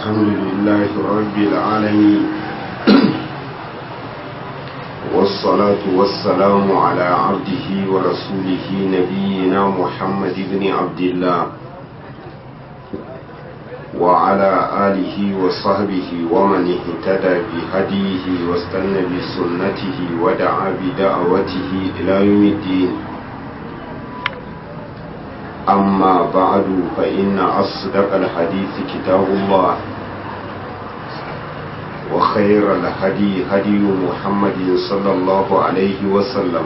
الحمد لله رب العالمين والصلاة والسلام على عبده ورسوله نبينا محمد بن عبد الله وعلى آله وصحبه ومن اهتدى بهديه واستنى بسنته ودعا بدعوته إلى يوم الدين أما بعد فإن أصدق الحديث كتاب الله وخير الهدي هدي محمد صلى الله عليه وسلم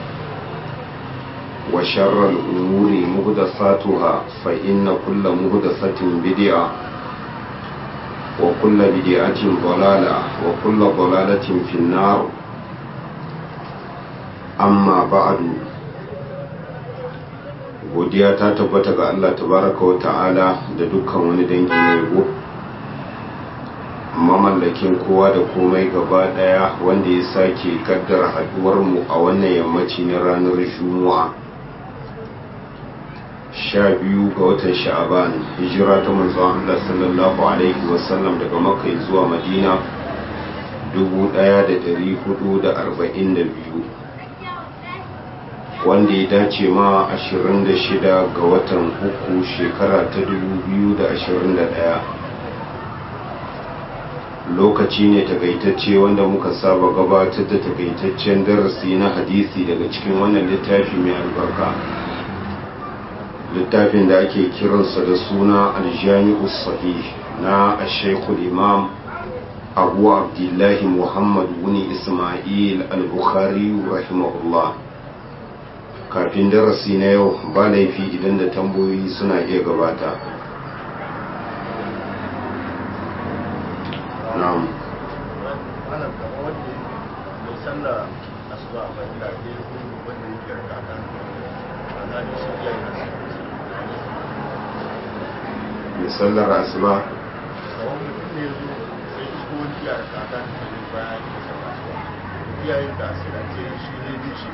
وشر الأمور مهدثاتها فإن كل مهدثة بدعة وكل بدعة ضلالة وكل ضلالة في النار أما بعد godiya ta tabbata ga Allah tabaraka wa ta'ala da dukkan wani dangi na yabo mamallakin kowa da komai gaba daya wanda ya sake kaddara haduwar mu a wannan yammaci na ranar juma'a sha biyu ga watan sha'aban hijira ta manzon Allah sallallahu alaihi wasallam daga makka zuwa madina 1442 wanda ya dace ma 26 ga watan uku shekara ta 2021 lokaci ne takaitacce wanda muka saba gabatar da takaitaccen darasi na hadisi daga cikin wannan littafi mai albarka littafin da ake kiransa da suna aljami'u sahih na ashekul imam abu abdullahi muhammad wuni ismail al-bukhari rahimahullah kafin darasi na yau ba laifi idan da tambayoyi suna iya gabata na'am mai sallar asuba iyayen da asirance shi ne bishi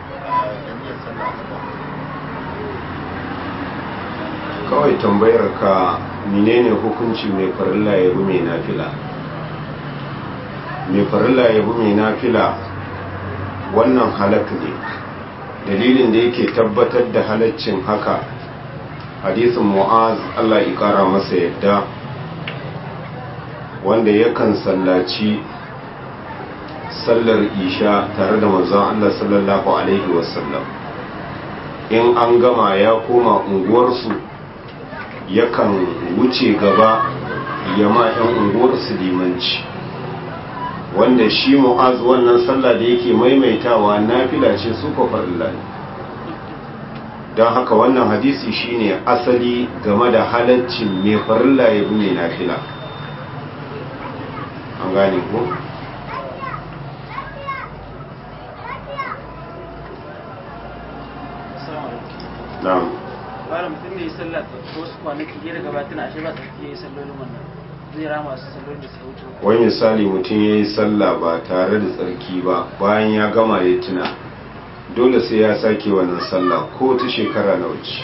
kawai tambayar ka menene hukunci mai farilla ya bi mai nafila mai farilla ya bi mai nafila wannan halak ne dalilin da yake tabbatar da halaccin haka hadisin mu'az Allah ya kara masa yadda wanda yakan sallaci sallar isha tare da manzon Allah sallallahu alaihi wasallam in an gama ya koma unguwarsu yakan wuce gaba ya ma 'yan unguwarsu limanci wanda shi mu'az wannan sallah da yake maimaitawa nafila ce su farilla ne don haka wannan hadisi shine asali game da halaccin mai farilla ya bi mai nafila an gane ko? na'am bara mutum ne ya sallah ta wasu kwanaki ya daga batuna ashe ba ta fiye sallolin wannan zai rama su sallolin da suka wuce wani misali mutum ya yi sallah ba tare da tsarki ba bayan ya gama ya tuna dole sai ya sake wannan sallah ko ta shekara na wuce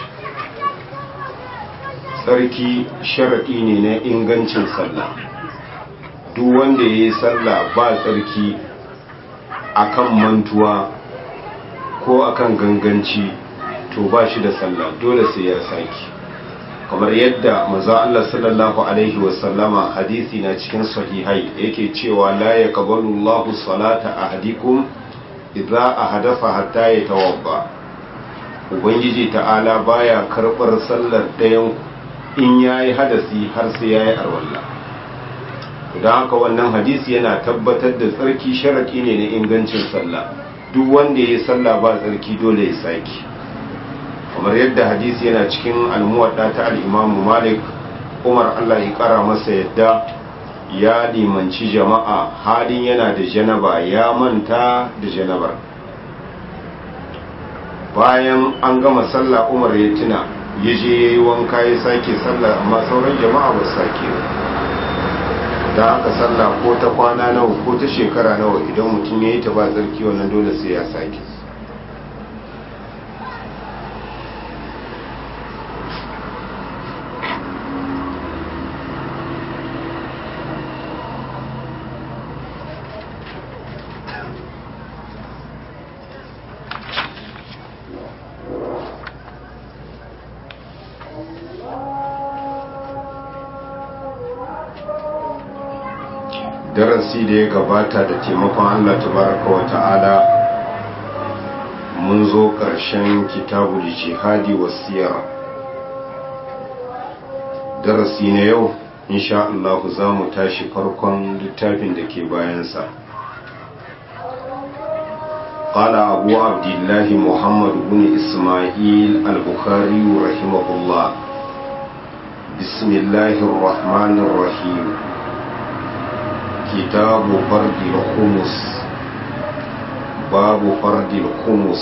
tsarki sharaɗi ne na ingancin sallah duk wanda ya yi sallah ba tsarki akan mantuwa ko akan ganganci to ba shi da sallah dole sai ya saki kamar yadda maza Allah sallallahu alaihi wasallama hadisi na cikin sahihai yake cewa la yaqbalu Allahu salata ahadikum idza ahdatha hatta yatawadda ubangiji ta'ala baya karbar sallar dayan in yayi hadasi har sai yayi arwalla don haka wannan hadisi yana tabbatar da tsarki sharaki ne na ingancin sallah duk wanda ya yi sallah ba tsarki dole ya saki kamar yadda hadisi yana cikin almuwadda ta al'imamu malik umar allah ya kara masa yadda ya limanci jama'a halin yana da janaba ya manta da janabar bayan an gama sallah umar ya tuna ya je ya yi wanka ya sake sallah amma sauran jama'a ba sake da aka sallah ko ta kwana nawa ko ta shekara nawa idan mutum ya yi ta ba tsarki wannan dole sai ya sake darasi da ya gabata da taimakon Allah tabaraka wa ta'ala mun zo ƙarshen kitabul jihadi wasiyar darasi na yau insha Allah za mu tashi farkon littafin da ke bayansa قال أبو عبد الله محمد بن إسماعيل البخاري رحمه الله بسم الله الرحمن الرحيم كتاب فرد الخمس باب فرد الخمس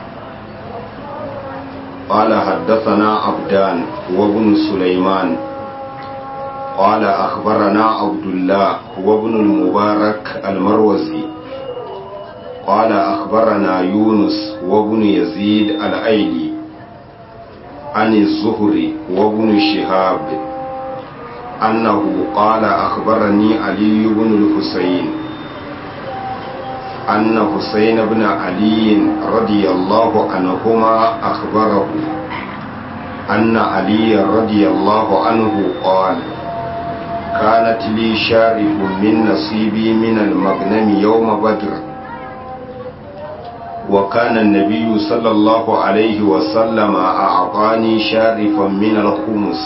قال حدثنا عبدان وابن سليمان قال أخبرنا عبد الله وابن المبارك المروزي قال أخبرنا يونس وابن يزيد الأيلي عن الزهري وابن شهاب أنه قال أخبرني علي بن الحسين أن حسين بن علي رضي الله عنهما أخبره أن علي رضي الله عنه قال كانت لي شارف من نصيبي من المغنم يوم بدر وكان النبي صلى الله عليه وسلم أعطاني شارفا من الخمس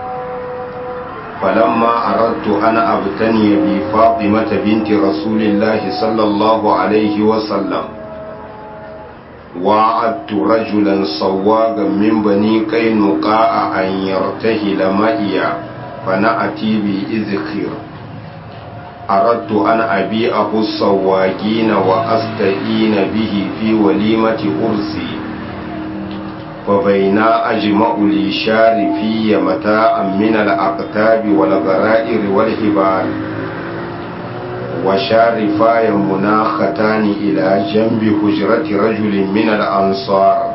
فلما أردت أن أبتني بفاطمة بنت رسول الله صلى الله عليه وسلم وعدت رجلا صواغا من بني قينقاع أن يرتهل معي فنأتي بإذخير أردت أن أبيعه الصواغين وأستئين به في وليمة أرسي فبينا أجمع لي شارفي متاعا من الأقتاب والغرائر والهبال وشارفاي مناختان إلى جنب حجرة رجل من الأنصار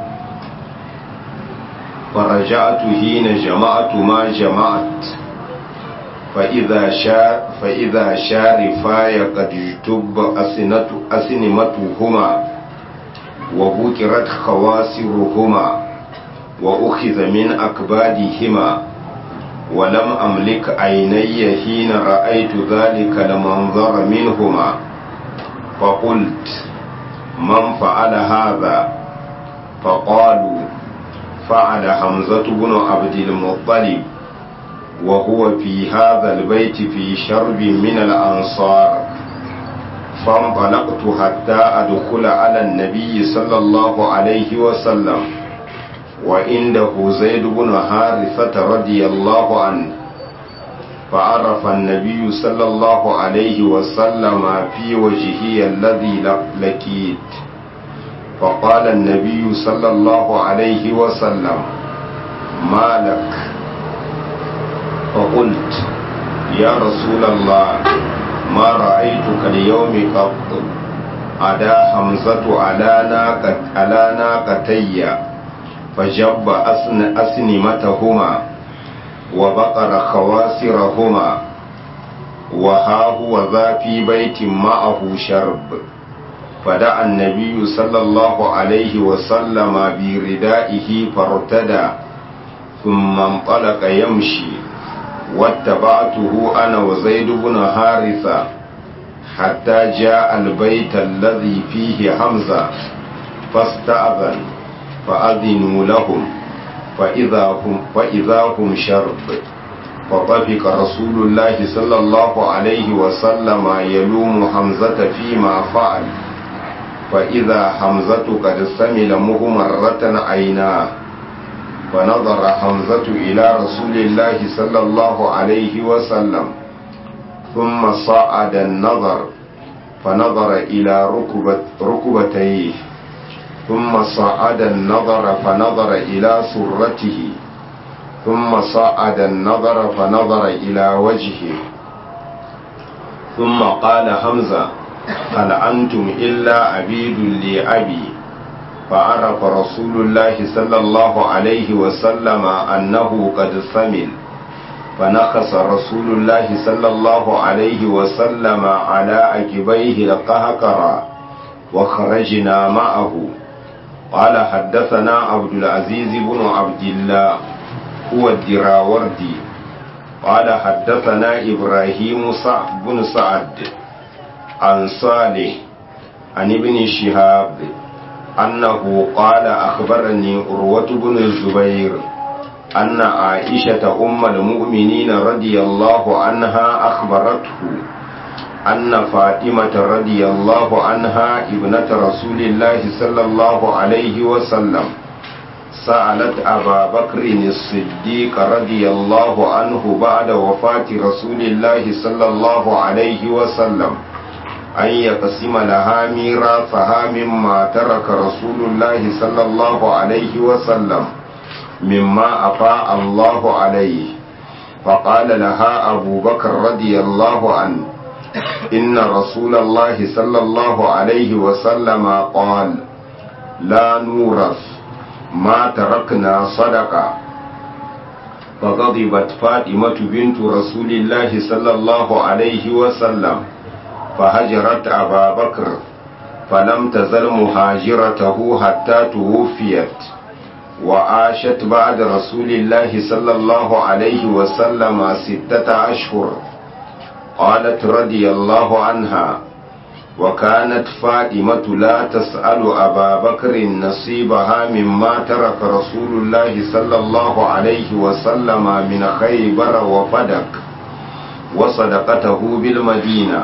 فرجعت حين جمعت ما جمعت فإذا شار فإذا شارفاي قد اجتب أسنة أسنمتهما وبكرت خواسرهما وأخذ من أكبادهما ولم أملك عيني حين رأيت ذلك المنظر منهما فقلت من فعل هذا فقالوا فعل حمزة بن عبد المطلب وهو في هذا البيت في شرب من الأنصار فانطلقت حتى أدخل على النبي صلى الله عليه وسلم وعنده زيد بن حارثة رضي الله عنه فعرف النبي صلى الله عليه وسلم في وجهه الذي لكيت فقال النبي صلى الله عليه وسلم ما لك فقلت يا رسول الله ما رأيتك اليوم قط أدا حمزة على ناقة على ناقتي فجب أسن أسنمتهما وبقر خواسرهما وها هو ذا في بيت معه شرب فدعا النبي صلى الله عليه وسلم بردائه فارتدى ثم انطلق يمشي واتبعته أنا وزيد بن حارثة حتى جاء البيت الذي فيه حمزة فاستأذن فأذنوا لهم فإذا هم, فإذا هم شرب فطفق رسول الله صلى الله عليه وسلم يلوم حمزة فيما فعل فإذا حمزة قد سمل مهمرة عيناه فنظر حمزة إلى رسول الله صلى الله عليه وسلم ثم صعد النظر فنظر إلى ركبت ركبتيه ثم صعد النظر فنظر إلى سرته ثم صعد النظر فنظر إلى وجهه ثم قال حمزة هل أنتم إلا عبيد لأبي فعرف رسول الله صلى الله عليه وسلم أنه قد ثمل فنقص رسول الله صلى الله عليه وسلم على عقبيه القهقرة وخرجنا معه قال حدثنا عبد العزيز بن عبد الله هو الدراوردي قال حدثنا إبراهيم بن سعد عن صالح عن ابن شهاب أنه قال أخبرني أروة بن الزبير أن عائشة أم المؤمنين رضي الله عنها أخبرته أن فاطمة رضي الله عنها ابنة رسول الله صلى الله عليه وسلم سألت أبا بكر الصديق رضي الله عنه بعد وفاة رسول الله صلى الله عليه وسلم أن يقسم لها ميراثها مما ترك رسول الله صلى الله عليه وسلم مما أفاء الله عليه فقال لها أبو بكر رضي الله عنه إن رسول الله صلى الله عليه وسلم قال لا نورث ما تركنا صدقة فغضبت فاطمة بنت رسول الله صلى الله عليه وسلم فهجرت أبا بكر فلم تزل مهاجرته حتى توفيت وعاشت بعد رسول الله صلى الله عليه وسلم ستة أشهر قالت رضي الله عنها وكانت فاطمة لا تسأل أبا بكر نصيبها مما ترك رسول الله صلى الله عليه وسلم من خيبر وفدك وصدقته بالمدينة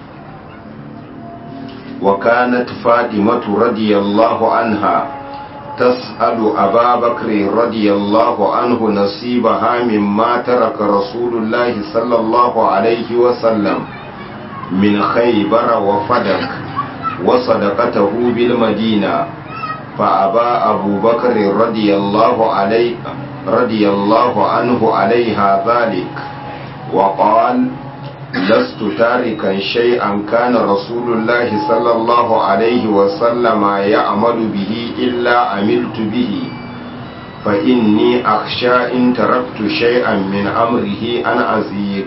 وكانت فاطمة رضي الله عنها تسأل أبا بكر رضي الله عنه نصيبها مما ترك رسول الله صلى الله عليه وسلم من خيبر وفدك وصدقته بالمدينة فأبى أبو بكر رضي الله عليه رضي الله عنه عليها ذلك وقال لست تاركا شيئا كان رسول الله صلى الله عليه وسلم يعمل به إلا عملت به فإني أخشى إن تركت شيئا من أمره أن أزيغ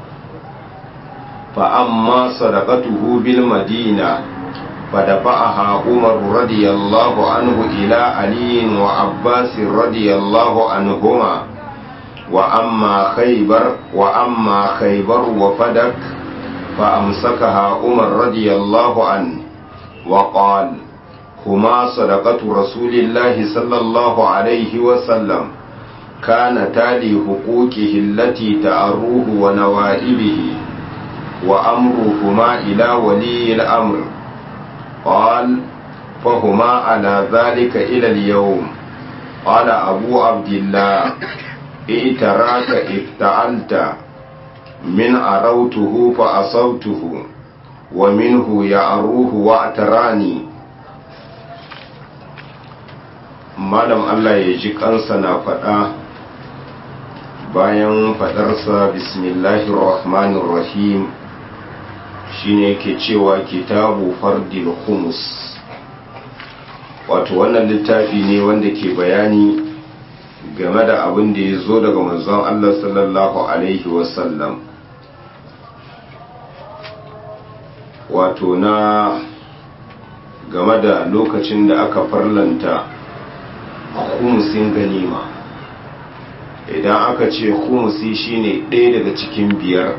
فأما صدقته بالمدينة فدفعها عمر رضي الله عنه إلى علي وعباس رضي الله عنهما وأما خيبر وأما خيبر وفدك فأمسكها عمر رضي الله عنه وقال هما صدقة رسول الله صلى الله عليه وسلم كان تالي حقوقه التي تأروه ونوائبه وأمرهما إلى ولي الأمر قال فهما على ذلك إلى اليوم قال أبو عبد الله ائتراك افتعلت من أروته فأصوته ومنه يعروه واعتراني malam Allah ya ji kansa na faɗa bayan faɗarsa bismillahir rahmanir rahim shine ke cewa kitabu fardil humus wato wannan littafi ne wanda ke bayani game da abin da ya zo daga manzon Allah sallallahu alaihi wasallam wato na game da lokacin da aka farlanta humusin ganima idan aka ce humusi shine ɗaya daga cikin biyar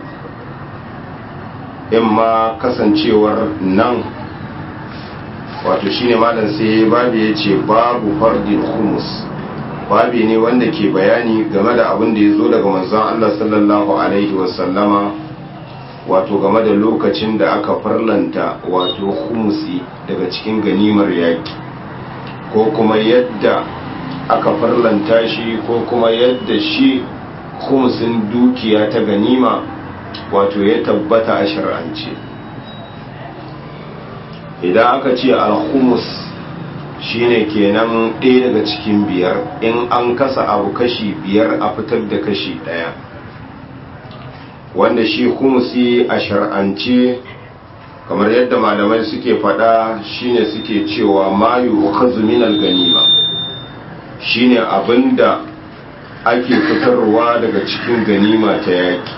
in ma kasancewar nan wato shine malam sai babu ya ce babu fardin humus babi ne wanda ke bayani game da abin da ya zo daga manzon Allah sallallahu alaihi wasallama wato game da lokacin da aka farlanta wato humusi daga cikin ganimar yaki ko kuma yadda aka farlanta shi ko kuma yadda shi humusin dukiya ta ganima wato ya tabbata a shar'ance idan aka ce al-humus shine kenan ɗaya daga cikin biyar in an kasa abu kashi biyar a fitar da kashi ɗaya wanda shi humusi a shar'ance kamar yadda malamai suke faɗa shine suke cewa mayu minal ganima shine abinda ake fitarwa daga cikin ganima ta yaki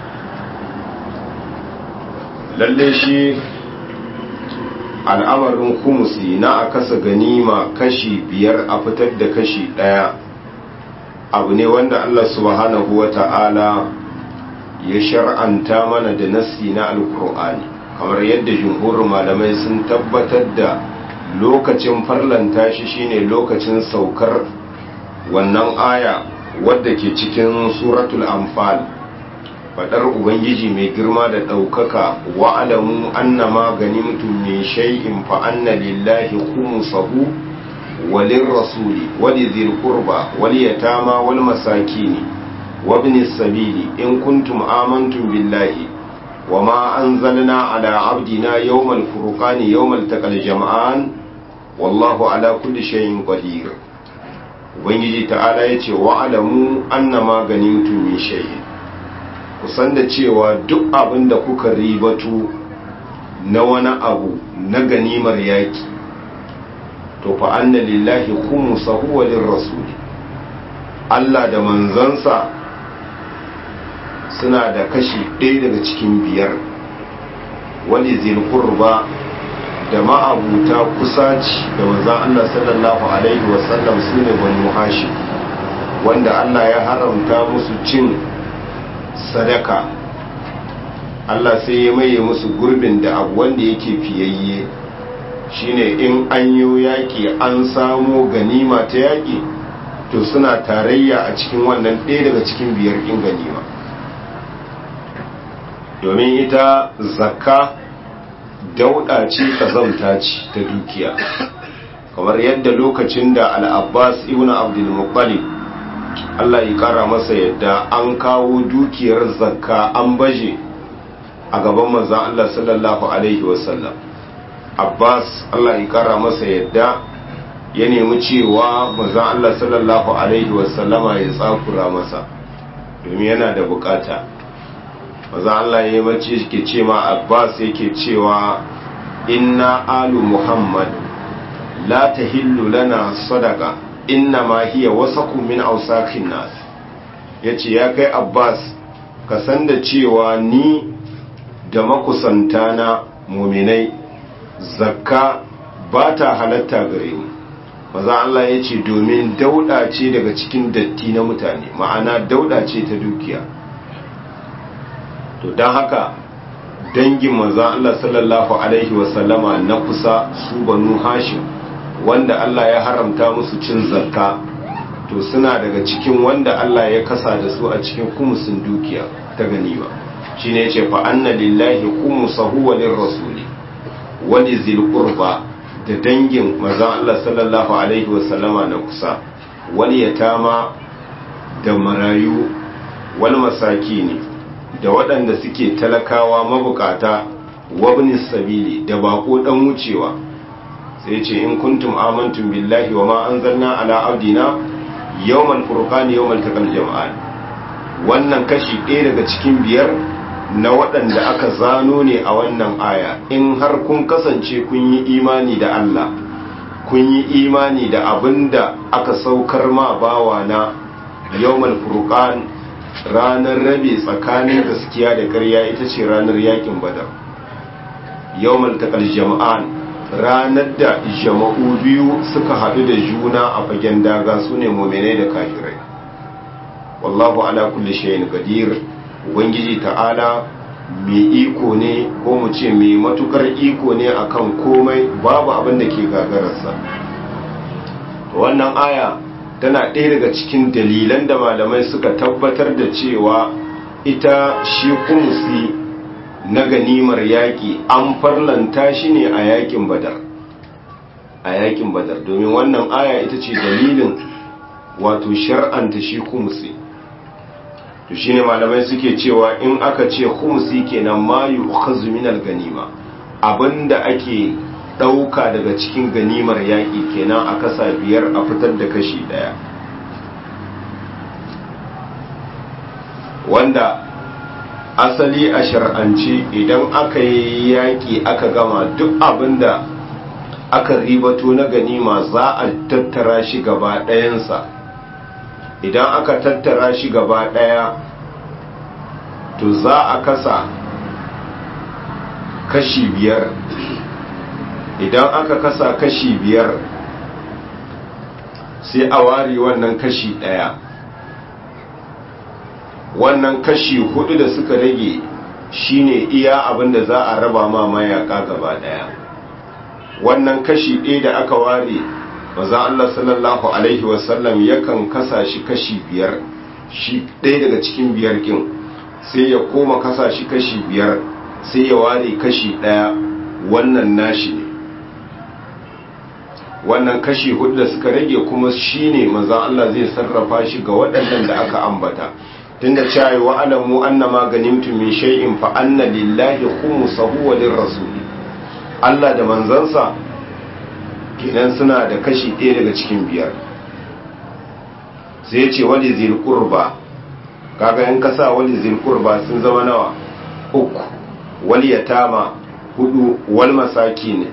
lalle shi al'amarin humusi na a kasa ganima kashi biyar a fitar da kashi ɗaya abu ne wanda Allah subhanahu wa ta'ala ya shar'anta mana da nassi na alkur'ani kamar yadda jumhurin malamai sun tabbatar da lokacin farlanta shi shine lokacin saukar wannan aya wadda ke cikin suratul anfal fadar ubangiji mai girma da ɗaukaka wa'alamu annama ganimtum min shay'in fa anna lillahi khumsahu walin rasuli wali dhil qurba wal yatama wal masakini wa ibn sabili in kuntum amantum billahi wama anzalna ala abdina yawmal furqani yawmal taqal jam'an wallahu ala kulli shay'in qadir ubangiji ta'ala yace wa'alamu annama ganimtum min shay'in kusan da cewa duk abin da kuka ribatu na wani abu na ganimar yaki to fa anna lillahi khumsahu wa lirrasuli Allah da manzansa suna da kashi ɗaya daga cikin biyar wani zil qurba da ma'abuta kusaci da manzan Allah sallallahu alaihi wasallam sune banu hashim wanda Allah ya haramta musu cin sadaka Allah sai ya maye musu gurbin da abu wanda yake fiyayye shine in an yi yaƙi an samo ganima ta yaƙi to suna tarayya a cikin wannan ɗaya daga cikin biyar ɗin ganima domin ita zakka dauɗa ce kazamta ce ta dukiya kamar yadda lokacin da al'abbas ibn abdulmuttalib Allah ya kara masa yadda an kawo dukiyar zakka an baje a gaban manzan Allah sallallahu Alaihi wasallam Abbas Allah ya kara masa yadda ya nemi cewa manzan Allah sallallahu Alaihi wasallama ya tsakura masa domin yana da bukata manzan Allah ya yi mace ke ce ma Abbas yake cewa inna alu Muhammad la tahillu lana sadaka inna ma hiya wasaku min ausakin nas yace ya kai abbas ka san da cewa ni da makusanta na muminai zakka ba ta halatta gare mu maza Allah ya ce domin dauda ce daga cikin datti na mutane ma'ana dauda ce ta dukiya to don haka dangin maza Allah sallallahu alaihi wasallama na kusa su banu hashim wanda Allah ya haramta musu cin zakka to suna daga cikin wanda Allah ya kasa da su a cikin kumusin dukiya ta ganima shine yace fa anna lillahi khumsahu wa lirrasuli wa lizil qurba da dangin manzon Allah sallallahu alaihi wa sallama na kusa wal yatama da marayu wal masakini da waɗanda suke talakawa mabukata wabni sabili da bako dan wucewa sai ce in kuntum amantum billahi wa ma anzalna ala abdina yawmal furqani yawmal taqal jam'an wannan kashi ɗaya daga cikin biyar na waɗanda aka zano ne a wannan aya in har kun kasance kun yi imani da Allah kun yi imani da abinda aka saukar ma bawa na yawmal furqan ranar rabe tsakanin gaskiya da ƙarya ita ce ranar yakin badar yawmal taqal jam'an ranar da jama'u biyu suka haɗu da juna a fagen daga su ne mominai da kafirai wallahu ala kulli shayin qadir ubangiji ta'ala mai iko ne ko mu ce mai matukar iko ne akan komai babu abin da ke gagararsa wannan aya tana ɗaya daga cikin dalilan da malamai suka tabbatar da cewa ita shi kumusi na ganimar yaƙi an farlanta shi ne a yaƙin badar a yaƙin badar domin wannan aya ita ce dalilin wato shar'anta shi kumusi to shine malamai suke cewa in aka ce kumusi kenan ma yu'khazu min ganima abinda ake ɗauka daga cikin ganimar yaƙi kenan a kasa biyar a fitar da kashi ɗaya wanda asali a shar'ance idan aka yi yaƙi aka gama duk abinda aka ribato na ganima za a tattara shi gaba ɗayansa idan aka tattara shi gaba ɗaya to za a kasa kashi biyar idan aka kasa kashi biyar sai a ware wannan kashi ɗaya wannan kashi hudu da suka rage shine iya abin da za a raba ma mayaka gaba daya wannan kashi ɗaya da aka ware maza Allah sallallahu alaihi wasallam yakan kasa shi kashi biyar shi ɗaya daga cikin biyar kin sai ya koma kasa shi kashi biyar sai ya ware kashi ɗaya wannan nashi ne wannan kashi hudu da suka rage kuma shine maza Allah zai sarrafa shi ga waɗannan da aka ambata tunda cewa wa alamu annama ganimtum min shay'in fa anna lillahi khumsahu wa lirrasuli Allah da manzansa kenan suna da kashi ɗaya daga cikin biyar sai ya ce wali zil qurba kaga in ka sa wali zil qurba sun zama nawa uku wal yatama hudu wal masakin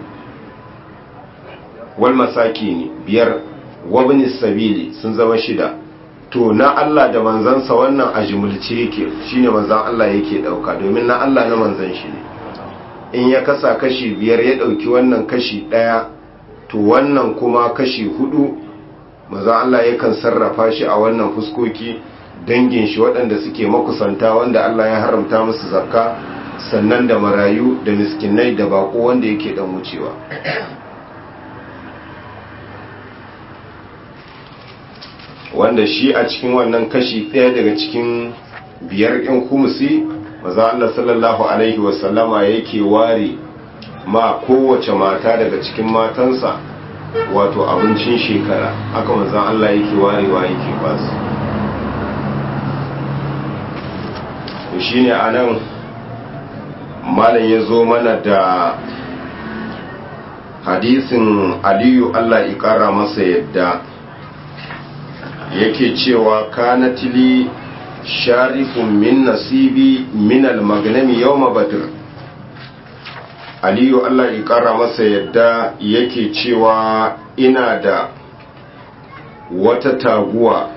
wal masakin biyar wabni sabili sun zama shida to na Allah da manzansa wannan a jimulce yake shine manzan Allah yake dauka domin na Allah na manzan shi ne in ya kasa kashi biyar ya dauki wannan kashi daya to wannan kuma kashi hudu manzan Allah yakan sarrafa shi a wannan fuskoki dangin shi waɗanda suke makusanta wanda Allah ya haramta musu zakka sannan da marayu da miskinai da bako wanda yake dan wucewa wanda shi a cikin wannan kashi ɗaya daga cikin biyar ɗin kumusi maza Allah sallallahu Alaihi wasallama yake ware ma kowace mata daga cikin matansa wato abincin shekara aka maza Allah yake warewa yake basu shi ne a nan malam ya zo mana da hadisin aliyu Allah ƙara masa yadda yake cewa kanatili sharifun min nasibi min almagnami yawma badr aliyu Allah ya kara masa yadda yake cewa ina da wata taguwa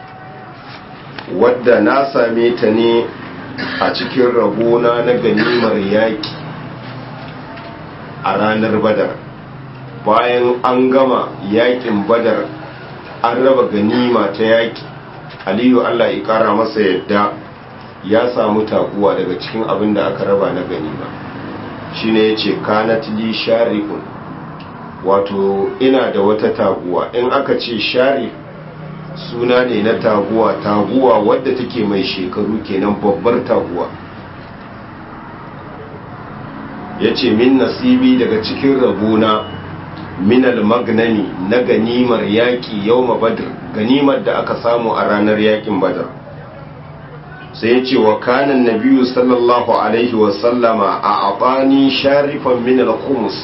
wadda na same ta ne a cikin rabona na ganimar yaki a ranar badar bayan an gama yakin badar an raba ganima ta yaki aliyu allah ya kara masa yadda ya samu taguwa daga cikin abin da aka raba na ganima shine ya ce kanatili sharifun wato ina da wata taguwa in aka ce sharif suna ne na taguwa taguwa wadda take mai shekaru kenan babbar taguwa ya ce min nasibi daga cikin rabona minal magnani na ganimar yaƙi yau badr ganimar da aka samu a ranar yaƙin badar sai ya ce wa kanan nabiyu sallallahu alaihi wasallama a abani sharifan minal kumus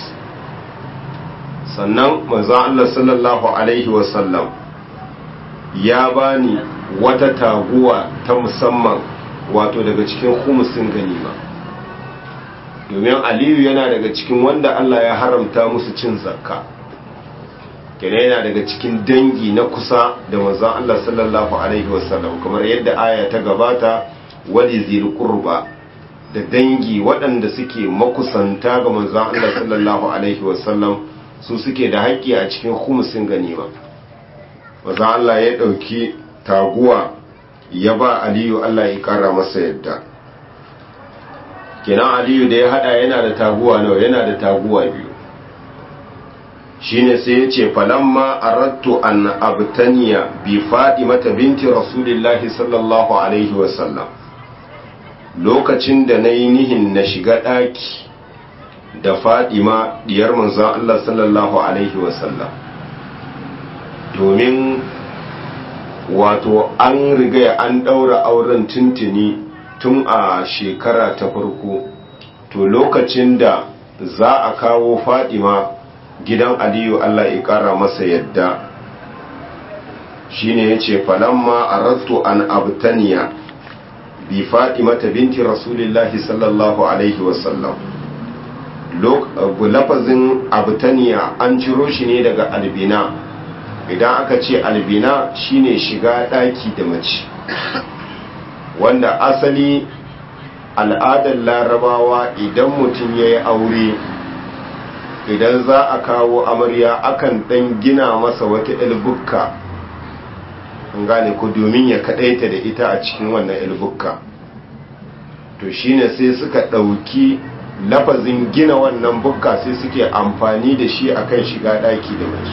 sannan maza Allah sallallahu alaihi wasallam ya bani wata taguwa ta musamman wato daga cikin kumusin ganima domin aliyu yana daga cikin wanda Allah ya haramta musu cin zakka kene yana daga cikin dangi na kusa da manzon Allah sallallahu alaihi wasallam kamar yadda aya ta gabata wali zil qurba da dangi waɗanda suke makusanta ga manzon Allah sallallahu alaihi wasallam su suke da haƙƙi a cikin khumsin ganima manzon Allah ya ɗauki taguwa ya ba aliyu Allah ya kara masa yadda kenan aliyu da ya hada yana da taguwa nawa yana da taguwa biyu shine sai ya ce falamma arattu an abtaniya bi mata binti rasulillahi sallallahu alaihi wasallam lokacin da na yi nihin na shiga ɗaki da fadima diyar manzon Allah sallallahu alaihi wasallam domin wato an riga an ɗaura auren tuntuni tun a shekara ta farko to lokacin da za a kawo fadima gidan aliyu allah ya kara masa yadda shine ya ce falamma arattu an abtaniya bi fadima ta binti rasulillahi sallallahu alaihi wasallam lafazin abtaniya an ciro shi ne daga albina idan aka ce albina shine shiga daki da mace wanda asali al'adar larabawa idan mutum ya yi aure idan za a kawo amarya akan dan gina masa wata ilbukka an gane ko domin ya kadaita da ita a cikin wannan ilbukka to shine sai suka ɗauki lafazin gina wannan bukka sai suke amfani da shi akan shiga ɗaki da mace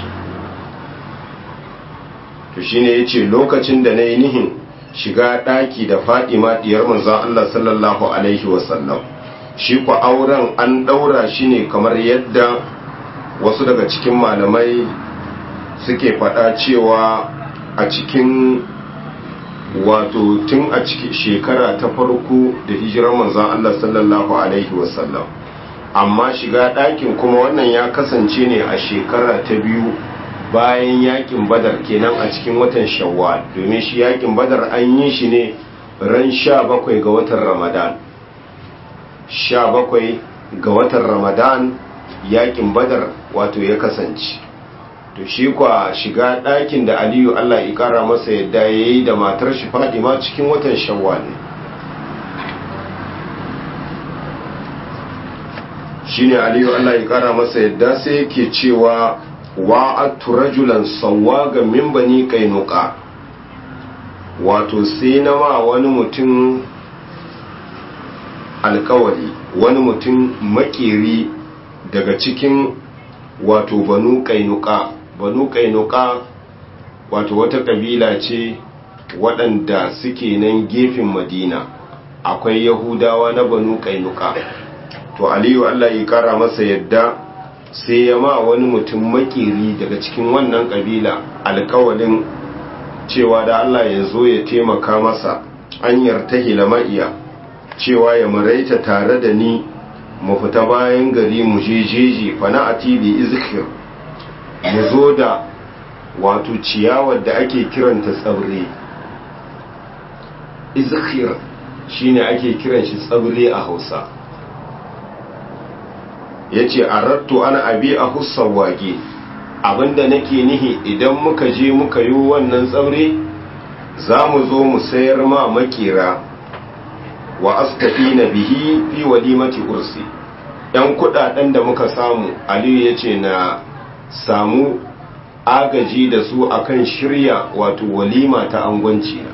to shine yace lokacin da na yi nihin shiga ɗaki da fadima diyar manzon Allah sallallahu alaihi wasallam shi ku auren an ɗaura shi ne kamar yadda wasu daga cikin malamai suke faɗa cewa a cikin wato tun a cikin shekara ta farko da hijirar manzon Allah sallallahu alaihi wasallam amma shiga ɗakin kuma wannan ya kasance ne a shekara ta biyu bayan yakin badar kenan a cikin watan shawwal domin shi yakin badar an yi shi ne ran sha bakwai ga watan ramadan sha bakwai ga watan ramadan yakin badar wato ya kasance to shi kwa shiga ɗakin da aliyu allah ya ƙara masa yadda ya yi da matar shi fadima cikin watan shawwal ne shi ne aliyu allah ya ƙara masa yadda sai yake cewa wa'attu rajulan sawwaga min bani kainuka wato sai na ma wani mutum alkawari wani mutum makeri daga cikin wato banu kainuka banu kainuka wato wata kabila ce waɗanda suke nan gefen madina akwai yahudawa na banu kainuka to aliyu allah ya kara masa yadda sai ya ma wani mutum makeri daga cikin wannan kabila alkawalin cewa da Allah ya zo ya taimaka masa an yartahila ma'iya cewa ya maraita tare da ni mu fita bayan gari mu je jeji fana a tibi izkir mu zo da wato ciyawar da ake kiranta tsabre izkir shine ake kiran shi tsabre a hausa ya ce a ratto ana abi a hussan wage abinda nake nihi idan muka je muka yi wannan tsaure za mu zo mu sayar ma makera wa askafi na bihi fi walimati ursi yan kudaden da muka samu aliyu ya ce na samu agaji da su akan shirya wato walima ta angwanci na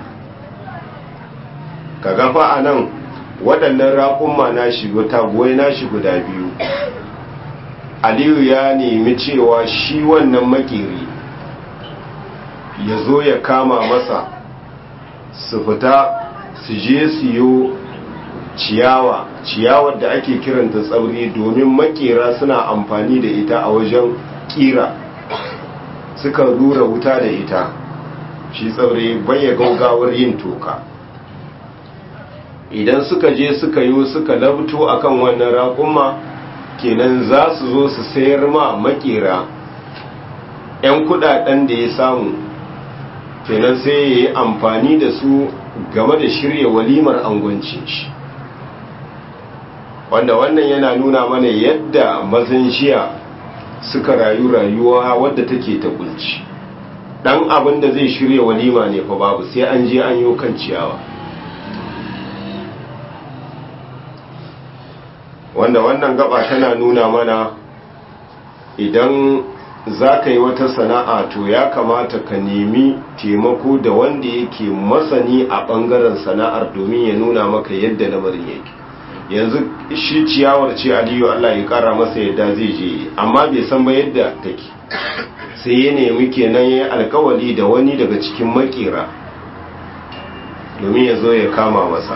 ka gafa a nan waɗannan raƙumma na shigo taguwai na shi guda biyu aliyu ya nemi cewa shi wannan makeri ya zo ya kama masa su fita su je siyo ciyawa ciyawar da ake kiranta tsauri domin makera suna amfani da ita a wajen kira suka rura wuta da ita shi tsauri baya gaugawar yin toka idan suka je suka yi suka labto akan wannan raƙumma kenan za su zo su sayar ma makera 'yan kudaden da ya samu kenan sai ya yi amfani da su game da shirya walimar angwancin shi wanda wannan yana nuna mana yadda mazan jiya suka rayu rayuwa wadda take ta kunci dan abin da zai shirya walima ne fa babu sai an je an yi kan ciyawa wanda wannan gaba tana nuna mana idan za ka yi wata sana'a to ya kamata ka nemi taimako da wanda yake masani a ɓangaren sana'ar domin ya nuna maka yadda lamarin yake yanzu shi ciyawar ce aliyu allah ya kara masa yadda zai je amma bai san ba yadda take sai ya nemi kenan ya alkawali da wani daga cikin makera domin ya zo ya kama masa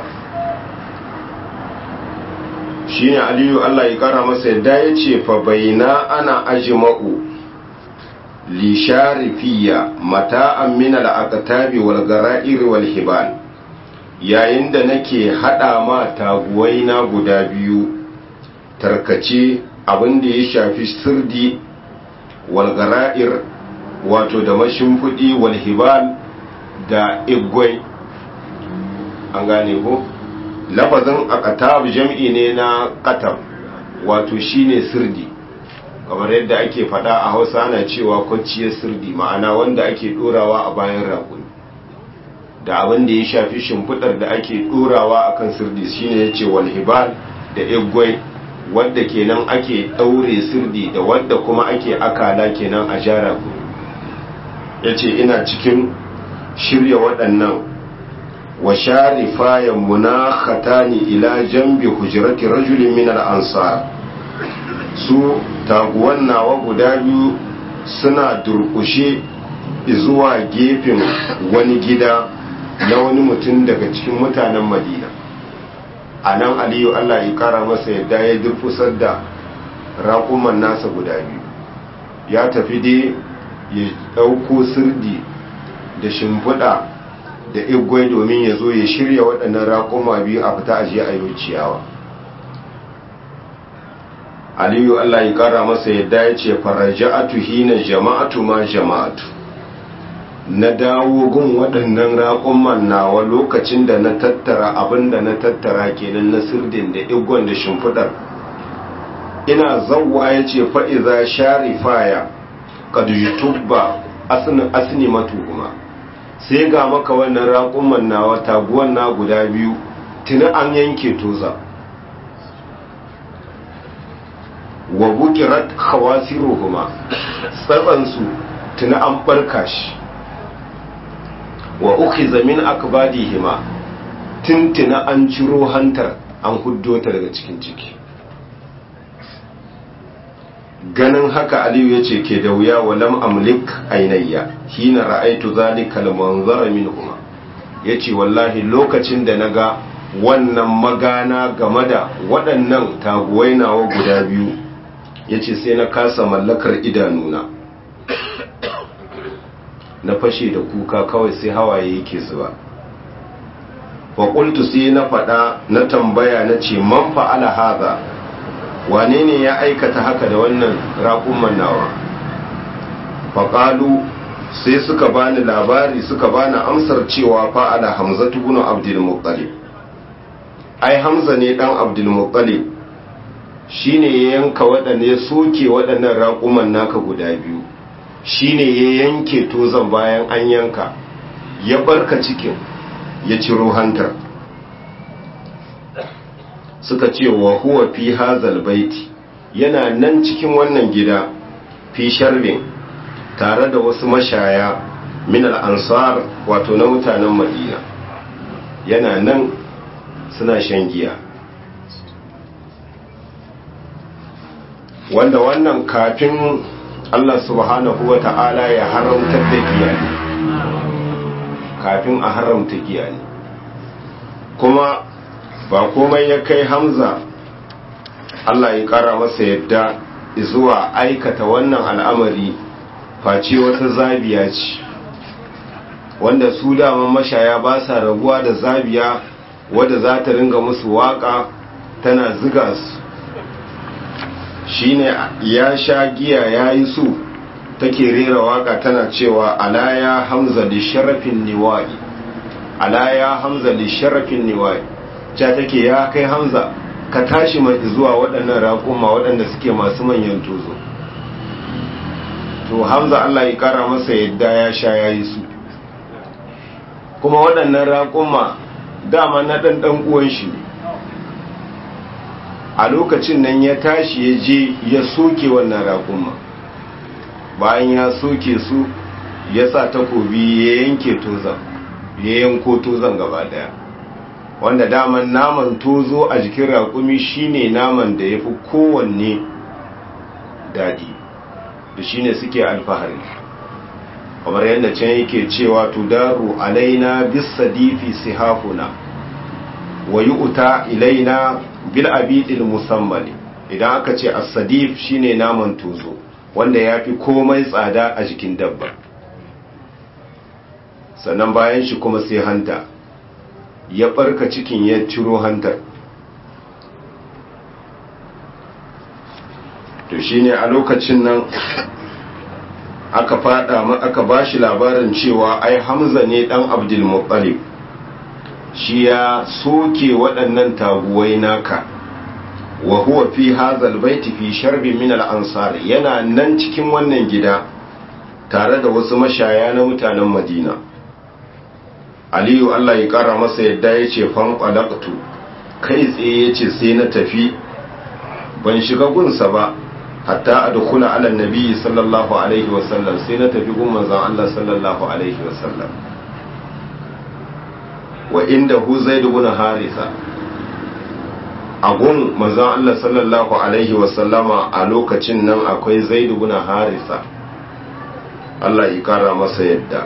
shine aliyu Allah ya kara masa yadda ya ce fa baina ana ajma'u li sharifiya mata'an min al-aqtabi wal gara'ir wal hibal yayin da nake hada ma taguwai na guda biyu tarkace abin da ya shafi sirdi wal gara'ir wato da mashimfudi wal hibal da igwai an gane ko lafazin akatab jam'i ne na katab wato shine sirdi kamar yadda ake fada a hausa ana cewa kwanciyar sirdi ma'ana wanda ake dorawa a bayan rakuni da abin da ya shafi shimfidar da ake dorawa akan sirdi shine yace walhibal da igwai wadda kenan ake daure sirdi da wadda kuma ake akala kenan a jara ku yace ina cikin shirya waɗannan wa sharifa ya munakhatani ila jambi hujrati rajulin min al-ansar su taguwan nawa guda biyu suna durkushe zuwa gefen wani gida na wani mutum daga cikin mutanen madina a nan aliyu allah ya kara masa yadda ya durkusar da raƙuman nasa guda biyu ya tafi dai ya ɗauko sirdi da shimfiɗa da igwai domin ya zo ya shirya waɗannan raƙuma biyu a fita ajiye a yau ciyawa aliyu allah ya kara masa yadda ya ce faraja'atu hina jama'atu ma jama'atu na dawo gun waɗannan raƙumman nawa lokacin da na tattara abin da na tattara kenan na sirdin da igwan da shimfiɗar ina zawwa ya ce fa'iza sharifaya kadujitubba asini matuhuma sai ga maka wannan raƙumman nawa taguwan na guda biyu tuni an yanke toza wa bukirat khawasiruhuma tsatsansu tuni an barka shi wa ukhiza min akbadihima tintina an ciro hantar an huddo ta daga cikin ciki ganin haka aliyu ya ce ke da wuya wa lam amlik ainayya hina ra'aitu zalika al-manzara minhuma yace wallahi lokacin da naga wannan magana game da waɗannan taguwai nawa guda biyu yace sai na kasa mallakar idanuna na fashe da kuka kawai sai hawaye yake zuba wa qultu sai na faɗa na tambaya na ce man fa'ala hadha wane ne ya aikata haka da wannan raƙumman nawa faƙalu sai suka bani labari suka bani amsar cewa fa'ala hamza tubunu abdulmuttalib ai hamza ne ɗan abdulmuttalib shi ne ya yanka waɗanda ya soke waɗannan raƙuman naka guda biyu shi ne ya yanke tozan bayan an yanka ya barka cikin ya ciro hantar suka ce wa huwa fi hazal baiti yana nan cikin wannan gida fi sharbin tare da wasu mashaya min al-ansar wato na mutanen madina yana nan suna shan giya wanda wannan kafin Allah subhanahu wa ta'ala ya haramtar da giya ne kafin a haramta giya ne kuma ba komai ya kai hamza Allah ya kara masa yadda zuwa aikata wannan al'amari face wata zabiya ce wanda su daman mashaya ba sa rabuwa da zabiya wadda za ta ringa musu waka tana ziga su shine ya sha giya ya yi su take rera waka tana cewa ala ya hamza da sharafin niwa'i ala ya hamza da sharafin niwa'i ja take ya kai hamza ka tashi mai zuwa waɗannan raƙuma waɗanda suke masu manyan tozo to hamza allah ya ƙara masa yadda ya sha ya yi su kuma waɗannan raƙuma dama na ɗanɗan uwan shi ne a lokacin nan ya tashi ya je ya soke wannan raƙuma bayan ya soke su ya sa takobi ya yanke tozan ya yanko tozan gaba daya wanda daman naman tozo a jikin raƙumi shine naman da ya fi kowanne daɗi da shine suke alfahari kamar yadda can yake cewa tudaru alaina bisadifi sihafuna wa yu'ta ilaina bil abidil musammali idan aka ce as-sadif shine naman tozo wanda yafi komai tsada a jikin dabba sannan bayan shi kuma sai hanta ya barka cikin ya ciro hantar to shine a lokacin nan aka fada aka bashi labarin cewa ai Hamza ne dan Abdul Muttalib shi ya soke waɗannan taguwai naka wa huwa fi hadhal baiti fi sharbin min al-ansar yana nan cikin wannan gida tare da wasu mashaya na mutanen Madina Aliyu Allah ya kara masa yadda yace fan qalaqtu kai tsaye yace sai na tafi ban shiga gunsa ba hatta adkhula ala nabi sallallahu alaihi wasallam sai na tafi gun manzon Allah sallallahu alaihi wasallam wa inda hu zai dubuna harisa a gun manzan Allah sallallahu Alaihi wasallama a lokacin nan akwai zai dubuna harisa Allah ya kara masa yadda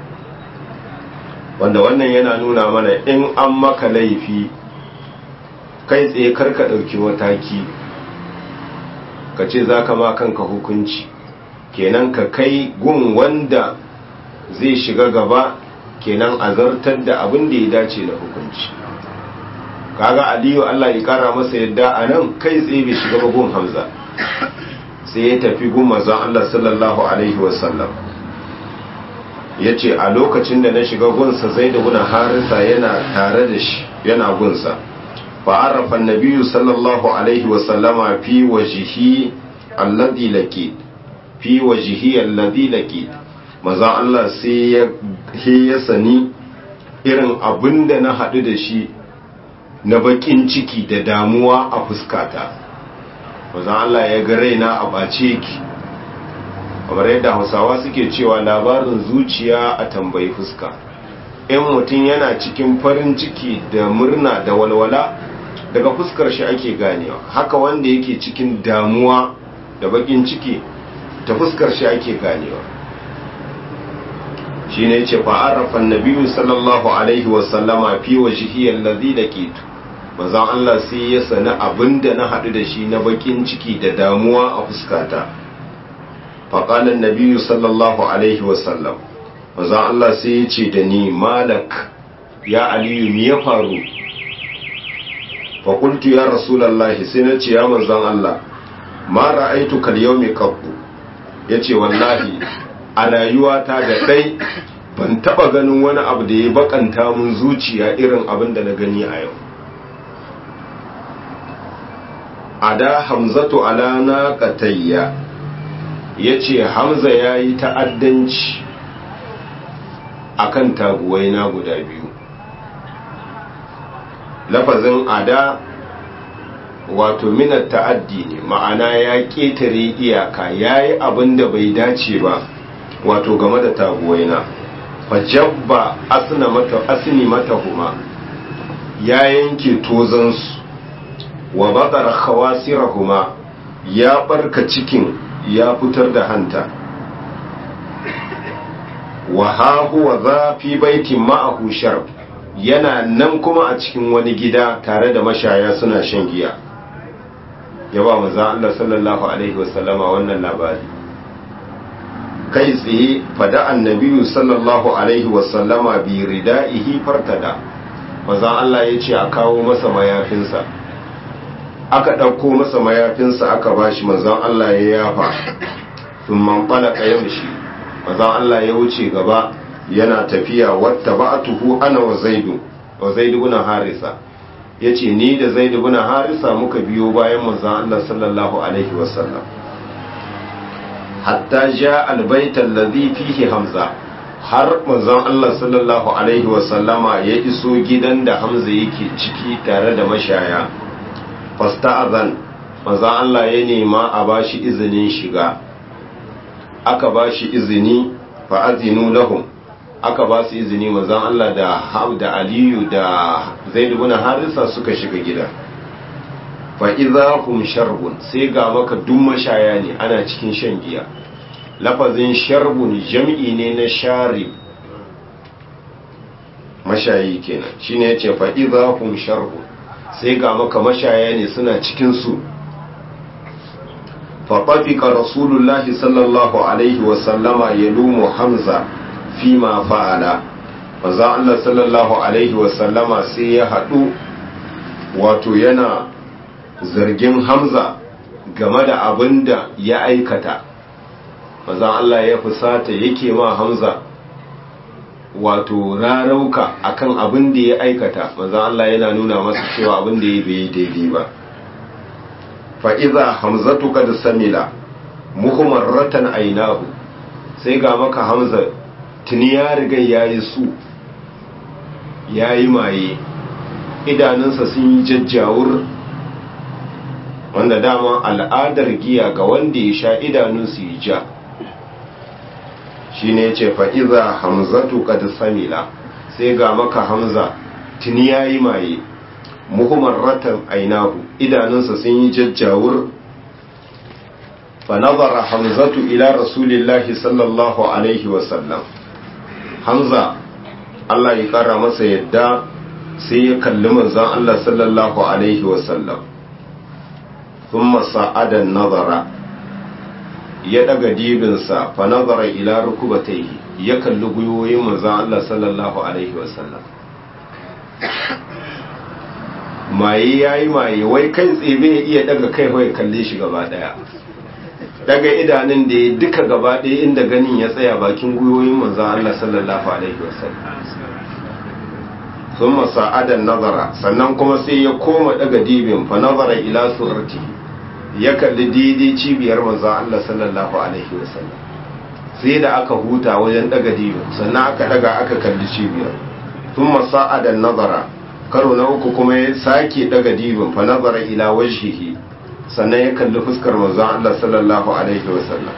wanda wannan yana nuna mana in an maka laifi kai tsaye karka ɗauki mataki ka ce za ka ma kanka hukunci kenan ka kai gun wanda zai shiga gaba kenan a zartar da abin da ya dace da hukunci kaga aliyu Allah ya kara masa yadda a nan kai tsaye bai shiga ba gun hamza sai ya tafi gun mazan Allah sallallahu alaihi wasallam ya ce a lokacin da na shiga gunsa zai da guna harisa yana tare da shi yana gunsa fa'arafa nabiyu sallallahu alaihi wasallama fi wajihi alladhi laki fi wajihi alladhi laki mazan Allah sai ya sani irin abin da na haɗu da shi na bakin ciki da damuwa a fuskata mazan Allah ya ga raina a ɓace ki kamar yadda hausawa suke cewa labarin zuciya a tambayi fuska in mutum yana cikin farin ciki da murna da walwala daga fuskar shi ake ganewa haka wanda yake cikin damuwa da bakin ciki ta fuskar shi ake ganewa shi ne ce fa'arrafan nabiyu sallallahu alaihi wasallama fi wa jihiyar lazi da ketu mazan Allah sai ya sani abin da na haɗu da shi na bakin ciki da damuwa a fuskata faƙalar nabiyu sallallahu alaihi wasallam mazan Allah sai ya ce da ni malak ya aliyu mi ya faru faƙultu ya rasulallah sai na ce ya manzan Allah ma ra'aitu kal yau mai kabbu ya ce wallahi a rayuwata da ɗai ban taɓa ganin wani abu da ya bakanta mun zuciya irin abin da na gani a yau a da hamzatu ala na katayya ya ce hamza ya yi ta'addanci a kan taguwai na guda biyu lafazin ada wato minar ta'addi ne ma'ana ya ƙetare iyaka ya yi abin da bai dace ba wato game da taguwai na fajabba asini mata huma ya yanke tozansu wa bakar khawasirahuma ya barka cikin ya fitar da hanta wa hahu wa zafi baitin ma'ahu sharb yana nan kuma a cikin wani gida tare da mashaya suna shan giya ya ba maza Allah sallallahu alaihi wasallama wannan labari kai tsaye fada annabiyu sallallahu alaihi wasallama bi rida'ihi fartada maza Allah ya ce a kawo masa mayafinsa aka ɗauko masa mayafinsa aka bashi manzon Allah ya yafa sun manfala ƙayan shi manzon Allah ya wuce gaba yana tafiya wata ba'atuhu ana wa zaidu wa zaidu guna harisa ya ce ni da zaidu guna harisa muka biyo bayan manzon Allah sallallahu alaihi wasallam hatta ja albaitan ladhi fihi hamza har manzon Allah sallallahu alaihi wasallama ya iso gidan da hamza yake ciki tare da mashaya fasta'azan manzon Allah ya nema a bashi izinin shiga aka bashi izini fa azinu lahum aka ba su izini manzon Allah da da Aliyu da Zaid ibn Harisa suka shiga gida fa idza hum sharbun sai ga maka duk mashaya ne ana cikin shan giya lafazin sharbun jam'i ne na sharib mashayi kenan shine yace fa idza hum sharbun sai ga maka mashaya ne suna cikin su fa tafika rasulullahi sallallahu alaihi wa sallama yalumu hamza fima fa'ala maza Allah sallallahu alaihi wa sallama sai ya hadu wato yana zargin hamza game da abin da ya aikata maza Allah ya fusata yake ma hamza wato rarauka akan abin da ya aikata maza Allah yana nuna masa cewa abin da ya bai daidai ba fa'iza hamzatu kad samila muhimmarratan ainahu sai ga maka hamza tuni ya riga ya yi su ya yi maye idanunsa sun yi jajjawur wanda dama al'adar giya ga wanda ya sha idanunsu yi ja shi ne ce fa'iza hamzatu kad samila sai ga maka hamza tuni ya yi maye muhimmar ratan ainahu idanunsa sun yi jajjawur fanazara hamzatu ila rasulillahi sallallahu alaihi wasallam hamza Allah ya kara masa yadda sai ya kalli manzon Allah sallallahu alaihi wasallam thumma sa'adan nazara ya daga dibinsa fa nazara ila rukubatayhi ya kalli guyoyin manzon Allah sallallahu alaihi wasallam maye yayi maye wai kai tsebe iya daga kai wai kalle shi gaba daya daga idanun da ya duka gaba daya inda ganin ya tsaya bakin guyoyin manzon Allah sallallahu alaihi wasallam sun masa'adan nazara sannan kuma sai ya koma daga dibin fa nazara ila surati ya kalli daidai cibiyar manzon Allah sallallahu alaihi wasallam sai da aka huta wajen daga dibin sannan aka daga aka kalli cibiyar sun masa'adan nazara karo na uku kuma ya sake daga dibin fa nazara ila wajhihi sannan ya kalli fuskar manzon Allah sallallahu alaihi wasallam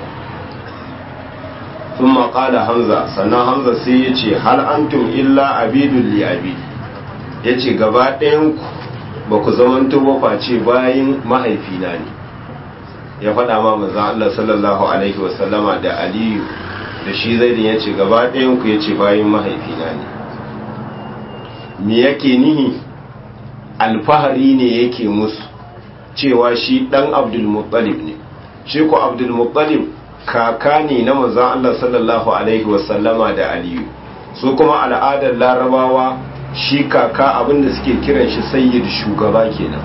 sun maƙala hamza sannan hamza sai ya ce hal antum illa abidun li abi ya ce gaba ɗayanku ba ku zamanto ba face bayan mahaifina ne ya faɗa ma manzan Allah sallallahu alaihi wasallama da aliyu da shi zaidin ya ce gaba ɗayanku ya ce bayan mahaifina ne me yake nihi alfahari ne yake musu cewa shi ɗan abdulmuttalib ne shi ko abdulmuttalib kaka ne na manzan Allah sallallahu Alaihi wasallama da Aliyu su kuma al'adar larabawa shi kaka abinda suke kiran shi sayyid shugaba kenan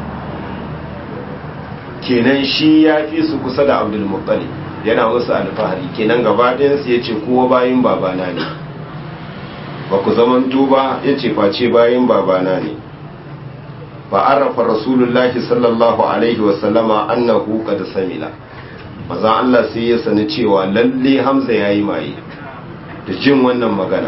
kenan shi ya fi su kusa da abdulmuttalib yana musu alfahari kenan gabaɗinsu ya ce kowa bayan babana ne ba ku zamanto ba ya ce face bayan babana ne fa'arafa rasulullahi sallallahu alaihi wasallama annahu qad samila maza Allah sai ya sani cewa lalle Hamza ya yi maye da jin wannan magana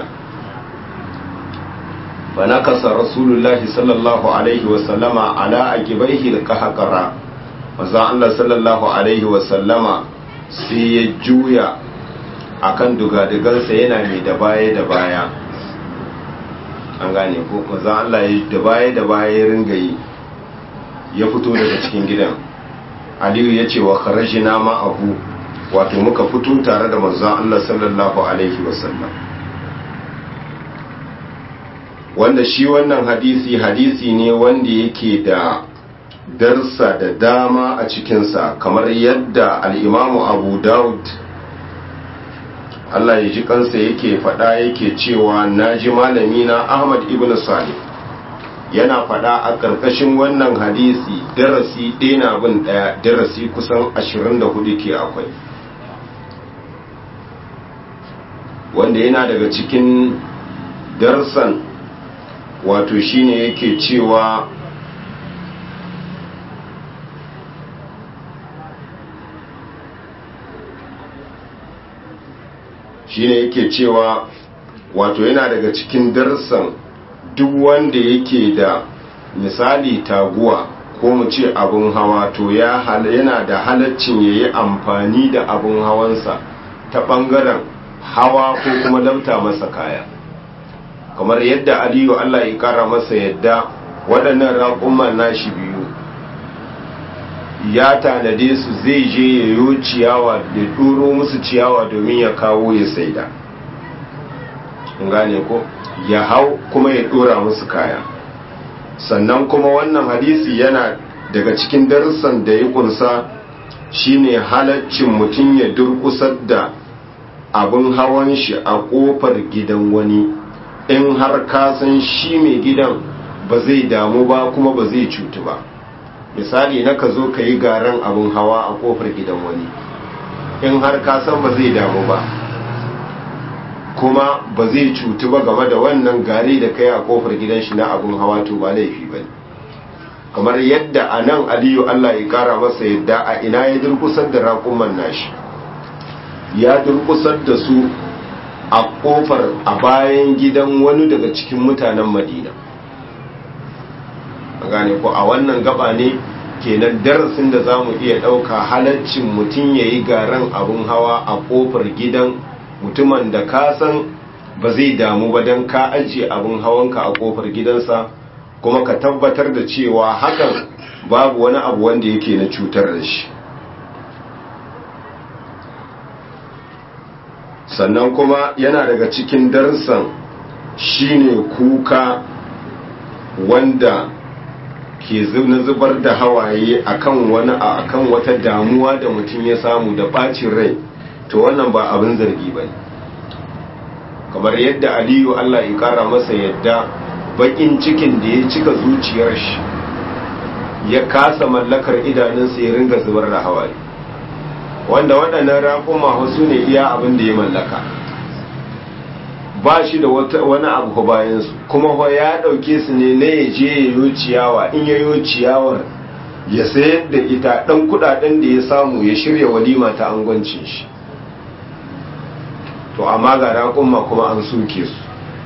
ba na kasa rasulullahi sallallahu alaihi wasallama ala a gibaihi da kahakara maza Allah sallallahu alaihi wasallama sai ya juya a kan dugadigansa yana mai da baya da baya an gane ko maza Allah ya da baya da baya ya ringa yi ya fito daga cikin gidan aliyu ya ce wa kharajina ma'ahu wato muka fito tare da manzon Allah sallallahu alaihi wasallam wanda shi wannan hadisi hadisi ne wanda yake da darsa da dama a cikinsa kamar yadda al'imamu abu daud Allah ya ji kansa yake faɗa yake cewa na ji malamina ahmad ibn salih yana faɗa a ƙarƙashin wannan hadisi darasi ɗaya na bin ɗaya darasi kusan 24 ke akwai wanda yana daga cikin darsan wato shine yake cewa shine yake cewa wato yana daga cikin darsan duk wanda yake da misali taguwa ko mu ce abun hawa to ya yana da halaccin ya yi amfani da abun hawansa ta ɓangaren hawa ko kuma lamta masa kaya kamar yadda aliyu allah ya kara masa yadda waɗannan raƙumman nashi biyu ya tanade su zai je ya yi ciyawa da ɗoro musu ciyawa domin ya kawo ya saida gane ko ya hau kuma ya ɗora musu kaya sannan kuma wannan hadisi yana daga cikin darussan da ya kunsa shine halaccin mutum ya durkusar da abin hawan shi a kofar gidan wani in har ka san shi mai gidan ba zai damu ba kuma ba zai cutu ba misali na ka zo ka yi garan abin hawa a kofar gidan wani in har ka san ba zai damu ba kuma ba zai cutu ba game da wannan gari da kai a kofar gidan shi na abin hawa to ba laifi ba kamar yadda a nan aliyu allah ya kara masa yadda a ina ya durkusar da raƙuman nashi ya durkusar da su a kofar a bayan gidan wani daga cikin mutanen madina gane ko a wannan gaba ne kenan darasin da za mu iya ɗauka halaccin mutum ya yi garan abin hawa a kofar gidan mutumin da ka san ba zai damu ba don ka ajiye abin hawanka a kofar gidansa kuma ka tabbatar da cewa hakan babu wani abu wanda yake na cutar da shi sannan kuma yana daga cikin darsan shine kuka wanda ke na zubar da hawaye akan wani akan wata damuwa da mutum ya samu da bacin rai to wannan ba abin zargi bane kamar yadda aliyu Allah ya kara masa yadda bakin cikin da ya cika zuciyar shi ya kasa mallakar idanunsa ya ringa zubar da hawaye wanda waɗannan raƙuma wasu ne iya abin da ya mallaka ba shi da wani abu bayansu kuma fa ya ɗauke su ne na ya je ya yi ciyawa in ya yi ciyawar ya sayar da ita ɗan kuɗaɗen da ya samu ya shirya walima ta angwancin shi to amma ga raƙumma kuma an suke su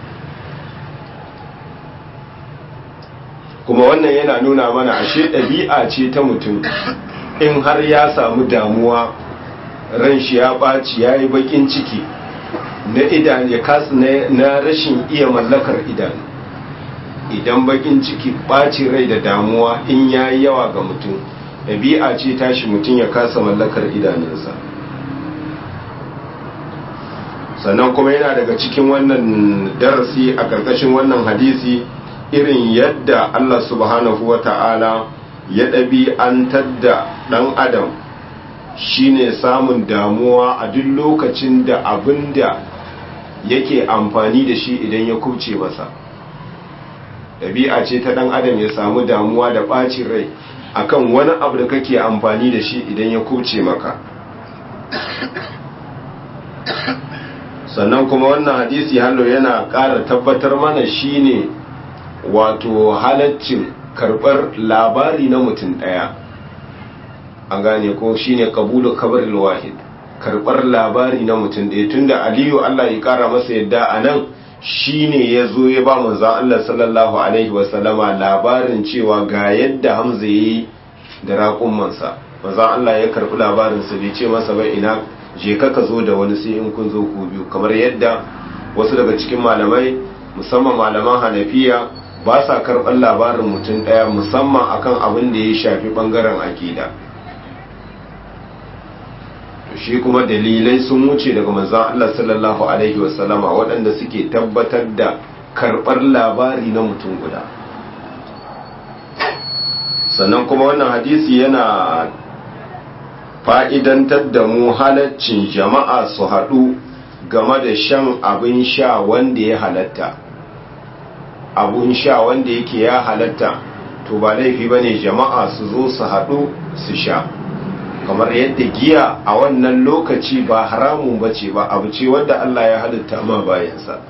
kuma wannan yana nuna mana ashe ɗabi'a ce ta mutum in har ya samu damuwa ran shi ya ɓaci ya yi baƙin ciki na idan ya kasu na rashin iya mallakar idanu idan baƙin ciki ɓaci rai da damuwa in ya yi yawa ga mutum ɗabi'a ce tashi mutum ya kasa mallakar idanunsa sannan kuma yana daga cikin wannan darasi a ƙarƙashin wannan hadisi irin yadda Allah subhanahu wa ta'ala ya ɗabi'antar da ɗan adam shine samun damuwa a duk lokacin da abin da yake amfani da shi idan ya kubce masa ɗabi'a ce ta ɗan adam ya samu damuwa da ɓacin rai akan wani abu da kake amfani da shi idan ya kubce maka sannan kuma wannan hadisi hallo yana ƙara tabbatar mana shine wato halaccin karɓar labari na mutum ɗaya an gane ko shine kabulu kabaril wahid karɓar labari na mutum ɗaya tunda aliyu Allah ya ƙara masa yadda a nan shine ya zo ya ba manzo Allah sallallahu alaihi wasallama labarin cewa ga yadda Hamza yayi da raƙummansa manzo Allah ya karɓi labarin sa bai ce masa ba ina je ka ka zo da wani sai in kun zo ku biyu kamar yadda wasu daga cikin malamai musamman malaman Hanafiya ba sa karɓar labarin mutum ɗaya musamman akan abin da ya shafi ɓangaren akida shi kuma dalilai sun wuce daga manzan Allah sallallahu Alaihi wasallama waɗanda suke tabbatar da karɓar labari na mutum guda sannan kuma wannan hadisi yana fa'idantar da mu halaccin jama'a su haɗu game da shan abin sha wanda ya halatta abun sha wanda yake ya halatta to ba laifi ba ne jama'a su zo su haɗu su sha kamar yadda giya a wannan lokaci ba haramun ba ce ba abu ce wadda Allah ya halitta ma bayansa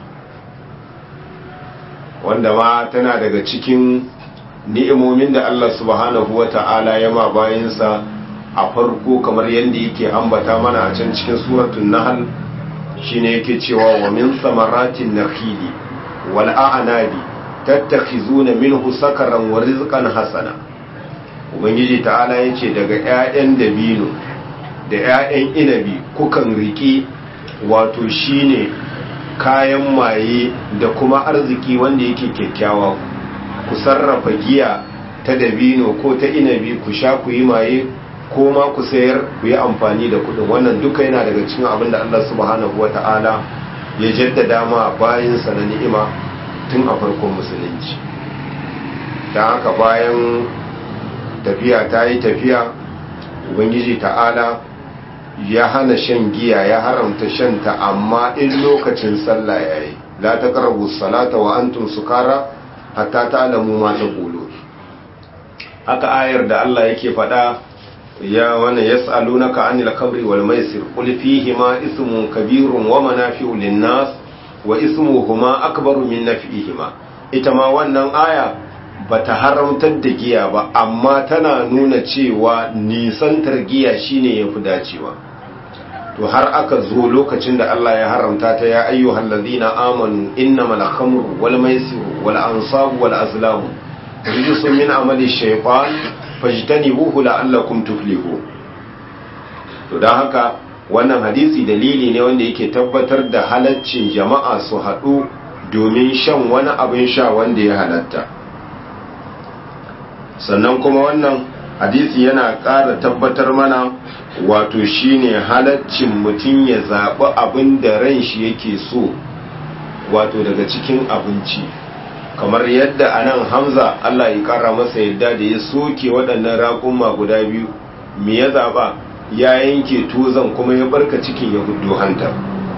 wanda ma tana daga cikin ni'imomin da Allah subhanahu wa ta'ala ya ma bayansa a farko kamar yadda yake ambata mana a can cikin suratun nahal shine yake cewa wa min samaratin nakhili wal a'nabi tattakhizuna minhu sakaran wa rizqan hasana ubangiji ta'ala ya ce daga 'ya'yan dabino da 'ya'yan inabi kukan riƙi wato shine kayan maye da kuma arziki wanda yake kyakkyawa ku sarrafa giya ta dabino ko ta inabi ku sha ku yi maye ko ma ku sayar ku yi amfani da kudin wannan duka yana daga cikin abin da Allah subhanahu wa ta'ala ya jaddada ma bayansa na ni'ima tun a farkon musulunci don haka bayan tafiya ta yi tafiya ubangiji ta'ala ya hana shan giya ya haramta shanta amma in lokacin sallah ya yi la ta karabu salata wa antum sukara hatta ta alamu ma ta ƙulo haka ayar da Allah yake faɗa ya wani ya tsalunaka anil kabri wal maisir qul fihima ismun kabirun wa manafi'u lin-nas wa ismuhuma akbaru min naf'ihima ita ma wannan aya bata haramtar da giya ba amma tana nuna cewa nisantar giya shine yafi dacewa to har aka zo lokacin da Allah ya haramta ta ya ayyuhal ladina amanu innamal khamru wal maisiru wal ansabu wal azlamu rijsun min amali shaytan fajtanibuhu la'allakum tuflihun to dan haka wannan hadisi dalili ne wanda yake tabbatar da halaccin jama'a su haɗu domin shan wani abin sha wanda ya halatta sannan kuma wannan hadisi yana ƙara tabbatar mana wato shine halaccin mutum ya zaɓi abin da ran shi yake so wato daga cikin abinci kamar yadda a nan hamza allah ya ƙara masa yadda da ya soke waɗannan raƙumma guda biyu me ya zaɓa ya yanke tuzan kuma ya barka cikin ya hudu hantar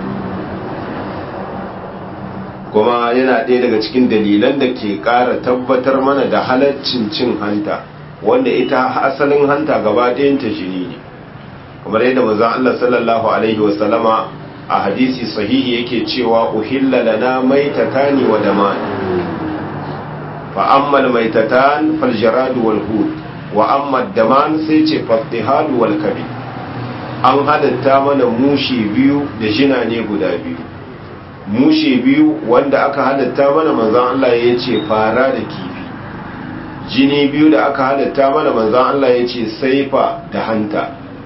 kuma yana ɗaya daga cikin dalilan da ke ƙara tabbatar mana da halaccin cin hanta wanda ita asalin hanta gaba ɗayanta jini ne kamar yadda mazan Allah sallallahu alaihi wasallama a hadisi sahihi yake cewa uhilla lana maitatani wa daman fa amma maitatan fal jaradu wal hud wa amma daman sai ce fattihadu wal kabi an halatta mana mushi biyu da jina ne guda biyu mushe biyu wanda aka halatta mana manzan Allah ya ce fara da kifi jini biyu da aka halatta mana manzan Allah ya ce saifa da hanta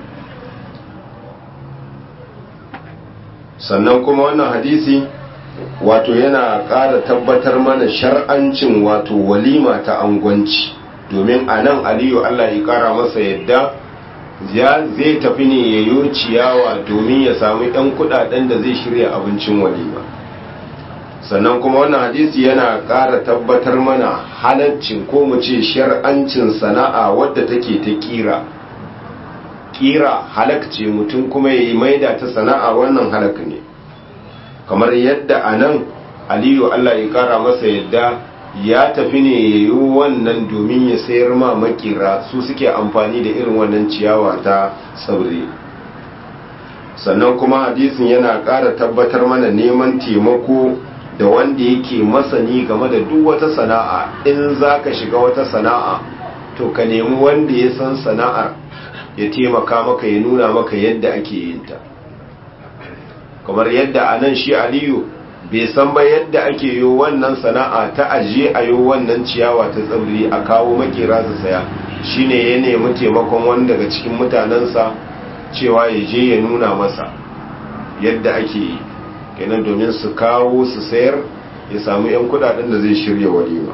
sannan kuma wannan hadisi wato yana ƙara tabbatar mana shar'ancin wato walima ta angwanci domin a nan aliyu Allah ya ƙara masa yadda zai tafi ne ya yi ciyawa domin ya samu 'yan kudaden da zai shirya abincin walima sannan kuma wannan hadisi yana ƙara tabbatar mana halaccin ko mu ce shar'ancin sana'a wadda take ta kira kira halakce mutum kuma ya yi maida ta sana'a wannan halak ne kamar yadda a nan aliyu allah ya ƙara masa yadda ya tafi ne ya yi wannan domin ya sayar ma makira su suke amfani da irin wannan ciyawa ta sauri sannan kuma hadisin yana ƙara tabbatar mana neman taimako da wanda yake masani game da duk wata sana'a in za ka shiga wata sana'a to ka nemi wanda ya san sana'ar ya taimaka maka ya nuna maka yadda ake yin ta kamar yadda a nan shi aliyu bai san ba yadda ake yi wannan sana'a ta ajiye a yi wannan ciyawa ta tsibiri a kawo makera su saya shine ya nemi taimakon wani daga cikin mutanensa cewa ya je ya nuna masa yadda ake yi kenan domin su kawo su sayar ya samu 'yan kudaden da zai shirya walima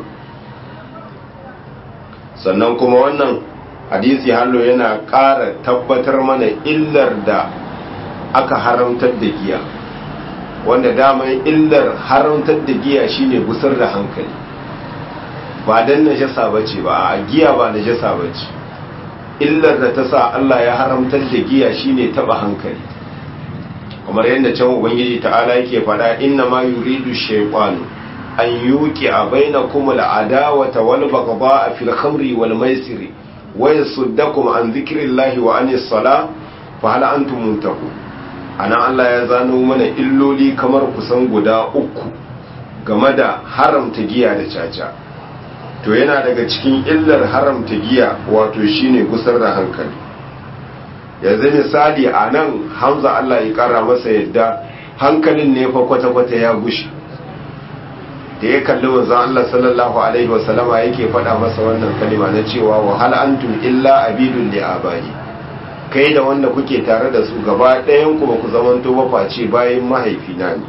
sannan kuma wannan hadisi hallo yana ƙara tabbatar mana illar da aka haramtar da giya wanda daman illar haramtar da giya shine gusar da hankali ba dan najasa bace ba a giya ba najasa bace illar da ta sa Allah ya haramtar da giya shine taba hankali kamar yadda can ubangiji ta'ala yake faɗa inna ma yuridu shaytanu an yuqi bainakum al'adawata wal baghdha'a fil khamri wal maisiri wa yasuddakum an dhikrillahi wa anis sala fa hal antum muntaqun ana Allah ya zano mana illoli kamar kusan guda uku game da haramta giya da caca to yana daga cikin illar haramta giya wato shine gusar da hankali yanzu misali a nan hamza Allah ya kara masa yadda hankalin ne fa kwata-kwata ya gushi da ya kalli manzon Allah sallallahu alaihi wasallama yake faɗa masa wannan kalima na cewa wa hal antum illa abidun li abadi kai da wanda kuke tare da su gaba ɗayan ku ba ku zamanto ba face bayan mahaifina ne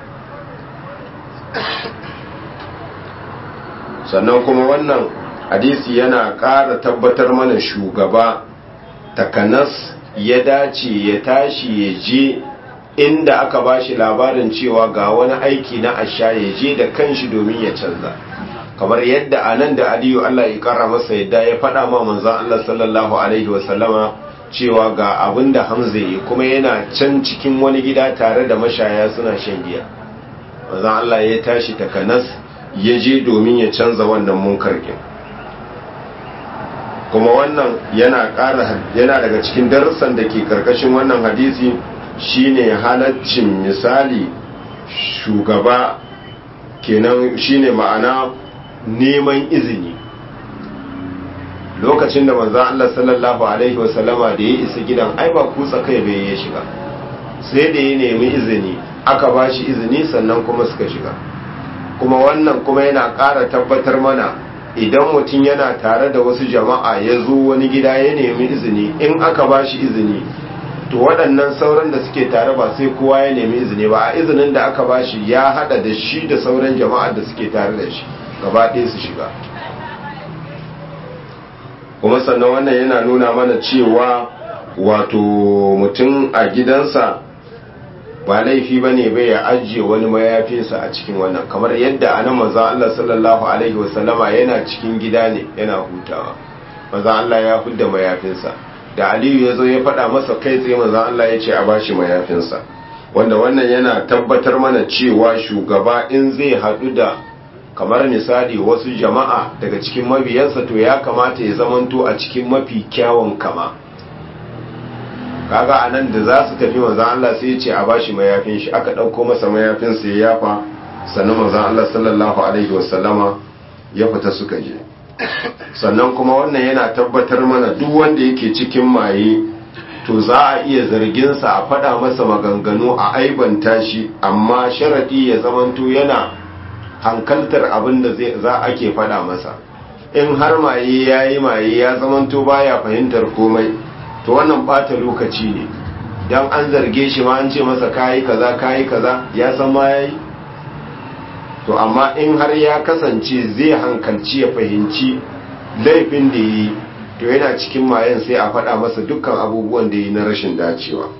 sannan kuma wannan hadisi yana ƙara tabbatar mana shugaba takanas ya dace ya tashi ya je inda aka ba shi labarin cewa ga wani aiki na asha ya je da kanshi domin ya canza kamar yadda a nan da aliyu Allah ya kara masa yadda ya faɗa ma manzan Allah sallallahu alaihi wasallama cewa ga abin da hamza yi kuma yana can cikin wani gida tare da mashaya suna shan giya manzan Allah ya tashi takanas ya je domin ya canza wannan munkarkin kuma wannan yana ƙara yana daga cikin darussan da ke karkashin wannan hadisi shine halaccin misali shugaba kenan shine ma'ana neman izini lokacin da manzon Allah sallallahu alaihi wasallama da ya isa gidan ai ba kutsa kai bai ya shiga sai da ya nemi izini aka ba shi izini sannan kuma suka shiga kuma wannan kuma yana ƙara tabbatar mana idan mutum yana tare da wasu jama'a ya zo wani gida ya nemi izini in aka ba shi izini to waɗannan sauran da suke tare ba sai kowa ya nemi izini ba a izinin da aka bashi ya hada da shi da sauran jama'ar da suke tare da shi gaba ɗaya su shiga kuma sannan wannan yana nuna mana cewa wato mutum a gidansa ba laifi ba ne bai ya ajiye wani mayafinsa a cikin wannan kamar yadda a nan maza Allah sallallahu Alaihi wasallama yana cikin gida ne yana hutawa maza Allah ya hudda mayafinsa da aliyu ya zo ya faɗa masa kai tsaye maza Allah ya ce a bashi mayafinsa wanda wannan yana tabbatar mana cewa shugaba in zai haɗu da kamar misali wasu jama'a daga cikin mabiyansa to ya kamata ya zamanto a cikin mafi kyawun kama kaga anan da za su tafi manzan Allah sai ya ce a bashi mayafin shi aka ɗauko masa mayafin sai ya yafa sannan manzan Allah sallallahu alaihi wasallama ya fita suka je sannan kuma wannan yana tabbatar mana duk wanda yake cikin maye to za a iya zarginsa a faɗa masa maganganu a aibanta shi amma sharaɗi ya zamanto yana hankaltar abin da za ake faɗa masa in har maye ya yi maye ya zamanto baya fahimtar komai to wannan bata lokaci ne don an zarge shi ma an ce masa kayi kaza kayi kaza ya san ma yayi to amma in har ya kasance zai hankalci ya fahimci laifin da yi to yana cikin mayen sai a faɗa masa dukkan abubuwan da yi na rashin dacewa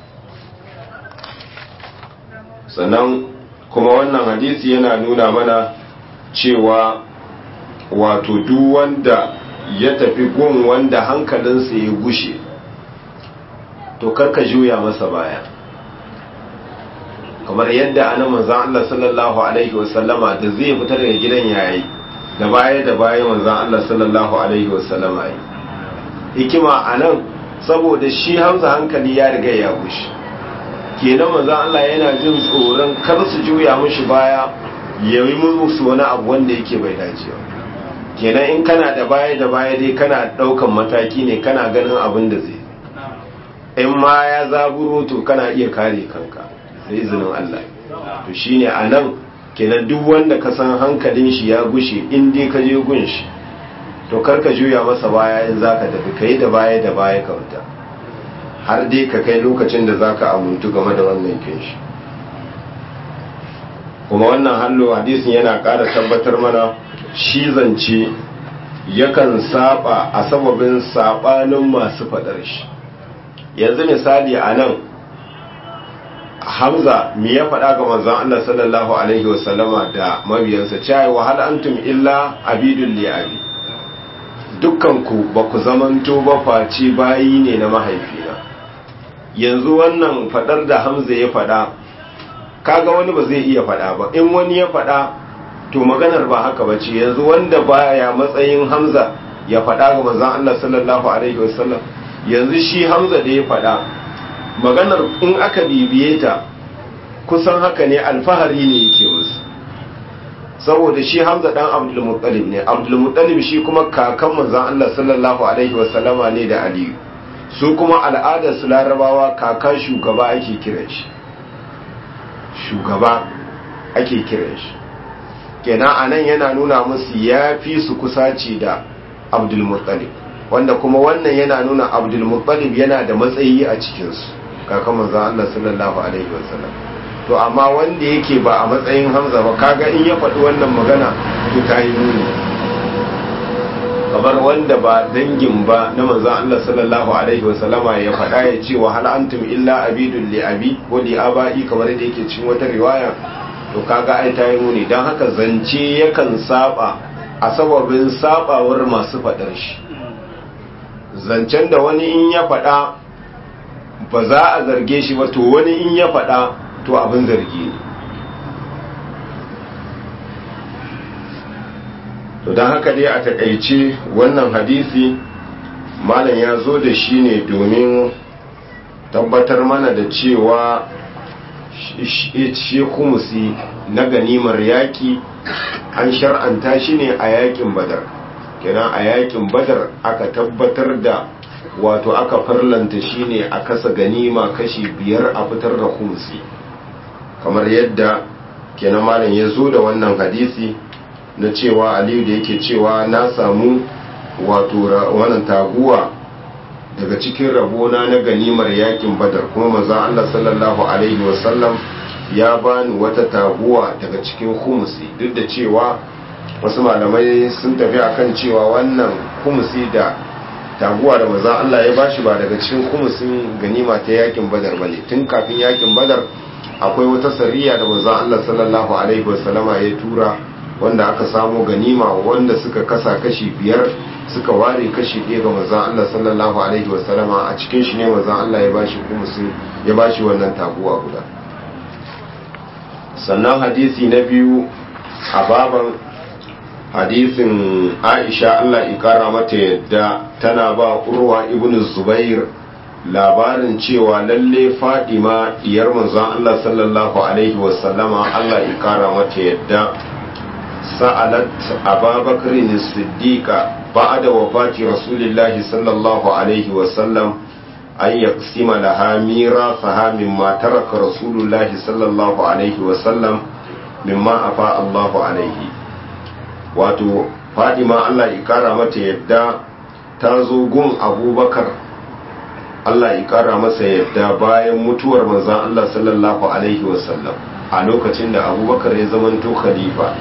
sannan kuma wannan hadisi yana nuna mana cewa wato duk wanda ya tafi gun wanda hankalinsa ya gushe to karka juya masa baya kamar yadda ana manzan Allah sallallahu alaihi wasallama da zai fita daga gidan yayi da baya da baya manzan Allah sallallahu alaihi wasallama yi hikima anan saboda shi hamza hankali ya riga ya gushe kenan manzan Allah yana jin tsoron kar su juya mishi baya ya yi musu wani abu wanda yake bai dace ba kenan in kana da baya da baya dai kana daukan mataki ne kana ganin abin da zai in ma ya zaburo to kana iya kare kanka da izinin Allah to shine anan kenan duk wanda ka san hankalin shi ya gushe in dai ka je gun shi to karka juya masa baya in zaka tafi kai da baya da baya ka wuta har dai ka kai lokacin da zaka amuntu game da wannan kinshi kuma wannan hallo hadisin yana ƙara tabbatar mana shi zance yakan saba a sababin sabanin masu faɗar shi yanzu misali a nan hamza mi ya faɗa ga manzon Allah sallallahu alaihi wasallama da mabiyansa cewa wa hal antum illa abidul li abi dukkan ku ba ku zamanto ba face bayi ne na mahaifina yanzu wannan faɗar da hamza ya faɗa kaga wani ba zai iya faɗa ba in wani ya faɗa to maganar ba haka ba ce yanzu wanda baya matsayin hamza ya faɗa ga manzon Allah sallallahu alaihi wasallam yanzu shi hamza da ya faɗa maganar in aka bibiye ta kusan haka ne alfahari ne yake musu saboda shi hamza dan abdul muttalib ne abdul muttalib shi kuma kakan manzon Allah sallallahu alaihi wasallama ne da aliyu su kuma al'adar su larabawa kaka shugaba ake kiran shi shugaba ake kiran shi kenan anan yana nuna musu ya fi su kusaci da abdul muttalib wanda kuma wannan yana nuna abdul muttalib yana da matsayi a cikinsu kakan manzon Allah sallallahu alaihi wasallam to amma wanda yake ba a matsayin hamza ba kaga in ya faɗi wannan magana to ta yi nuni kamar wanda ba dangin ba na manzon Allah sallallahu alaihi wasallama ya faɗa ya ce wa hal antum illa abidul li abi ko li abai kamar da yake cikin wata riwaya to kaga ai ta yi nuni dan haka zance yakan saba a sababin sabawar masu faɗar shi zancen da wani in ya faɗa ba za a zarge shi ba to wani in ya faɗa to abin zargi ne to don haka dai a takaice wannan hadisi malam ya zo da shi ne domin tabbatar mana da cewa shi kumusi na ganimar yaƙi an shar'anta shi ne a yaƙin badar kenan a yaƙin badar aka tabbatar da wato aka farlanta shi ne a kasa ganima kashi biyar a fitar da kumusi kamar yadda kenan malam ya zo da wannan hadisi na cewa aliyu da yake cewa na samu wato wannan taguwa daga cikin rabona na ganimar yakin badar kuma maza Allah sallallahu alaihi wasallam ya bani wata taguwa daga cikin humusi duk da cewa wasu malamai sun tafi akan cewa wannan humusi da taguwa da maza Allah ya bashi ba daga cikin humusin ganima ta yakin badar bane tun kafin yakin badar akwai wata sariya da maza Allah sallallahu alaihi wasallama ya tura wanda aka samu ganima wanda suka kasa kashi biyar suka ware kashi ɗaya ga manzan Allah sallallahu alaihi wasallama a cikin shi ne manzan Allah ya bashi kumusin ya bashi wannan taguwa guda sannan hadisi na biyu a baban hadisin Aisha Allah ikara mata yadda tana ba Urwa ibn Zubair labarin cewa lalle Fadima diyar manzan Allah sallallahu alaihi wasallama Allah ikara mata yadda sa'alat Abubakar as-Siddiqa بعد وفاة رسول الله صلى الله عليه وسلم أن يقسم لها ميراثها مما ترك رسول الله صلى الله عليه وسلم مما أفاء الله عليه wato fadima Allah ya kara mata yadda ta zo gun abubakar Allah ya kara masa yadda bayan mutuwar manzan Allah sallallahu alaihi wasallam a lokacin da abubakar ya zamanto khalifa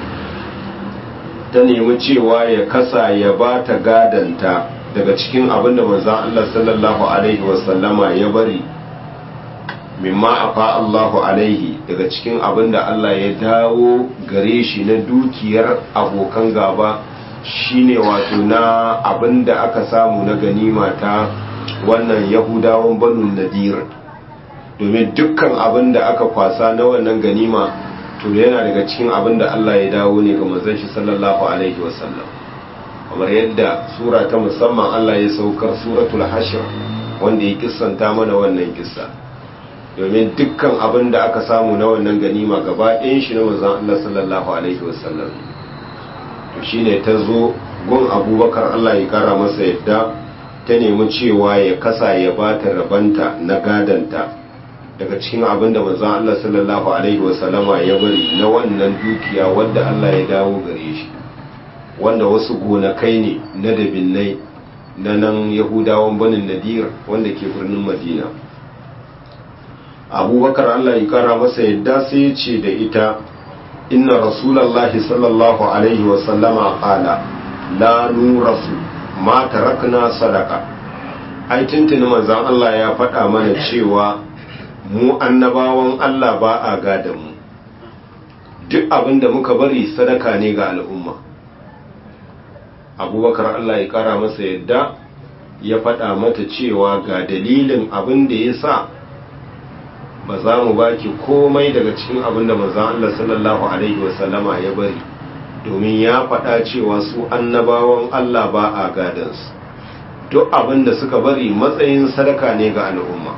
ta nemi cewa ya kasa ya ba ta gadanta daga cikin abin da manzan Allah sallallahu Alaihi wasallama ya bari mimma afa Allahu Alaihi daga cikin abin da Allah ya dawo gare shi na dukiyar abokan gaba shine wato na abin da aka samu na ganima ta wannan yahudawan banu nadir domin dukkan abin da aka kwasa na wannan ganima to yana daga cikin abin da Allah ya dawo ne ga manzon shi sallallahu alaihi wasallam kamar yadda sura ta musamman Allah ya saukar suratul hashr wanda ya kissanta mana wannan kissa domin dukkan abin da aka samu na wannan ganima gaba ɗayan shi na manzon Allah sallallahu alaihi wasallam to shine ta zo gun Abubakar Allah ya kara masa yadda ta nemi cewa ya kasa ya bata rabanta na gadanta daga cikin abin da manzon Allah sallallahu alaihi wasallama ya bari na wannan dukiya wanda Allah ya dawo gare shi wanda wasu gonakai ne na dabinnai na nan yahudawan banin nadir wanda ke birnin madina abubakar Allah ya kara masa yadda sai ya ce da ita inna rasulallahi sallallahu alaihi wasallama qala la nurasu ma tarakna sadaka ai tuntuni manzon Allah ya faɗa mana cewa mu annabawan Allah ba a gada mu duk abin da muka bari sadaka ne ga al'umma abubakar Allah ya kara masa yadda ya faɗa mata cewa ga dalilin abin da ya sa ba za mu baki komai daga cikin abin da manzan Allah sallallahu Alaihi wasallama ya bari domin ya faɗa cewa su annabawan Allah ba a gadansu duk abin da suka bari matsayin sadaka ne ga al'umma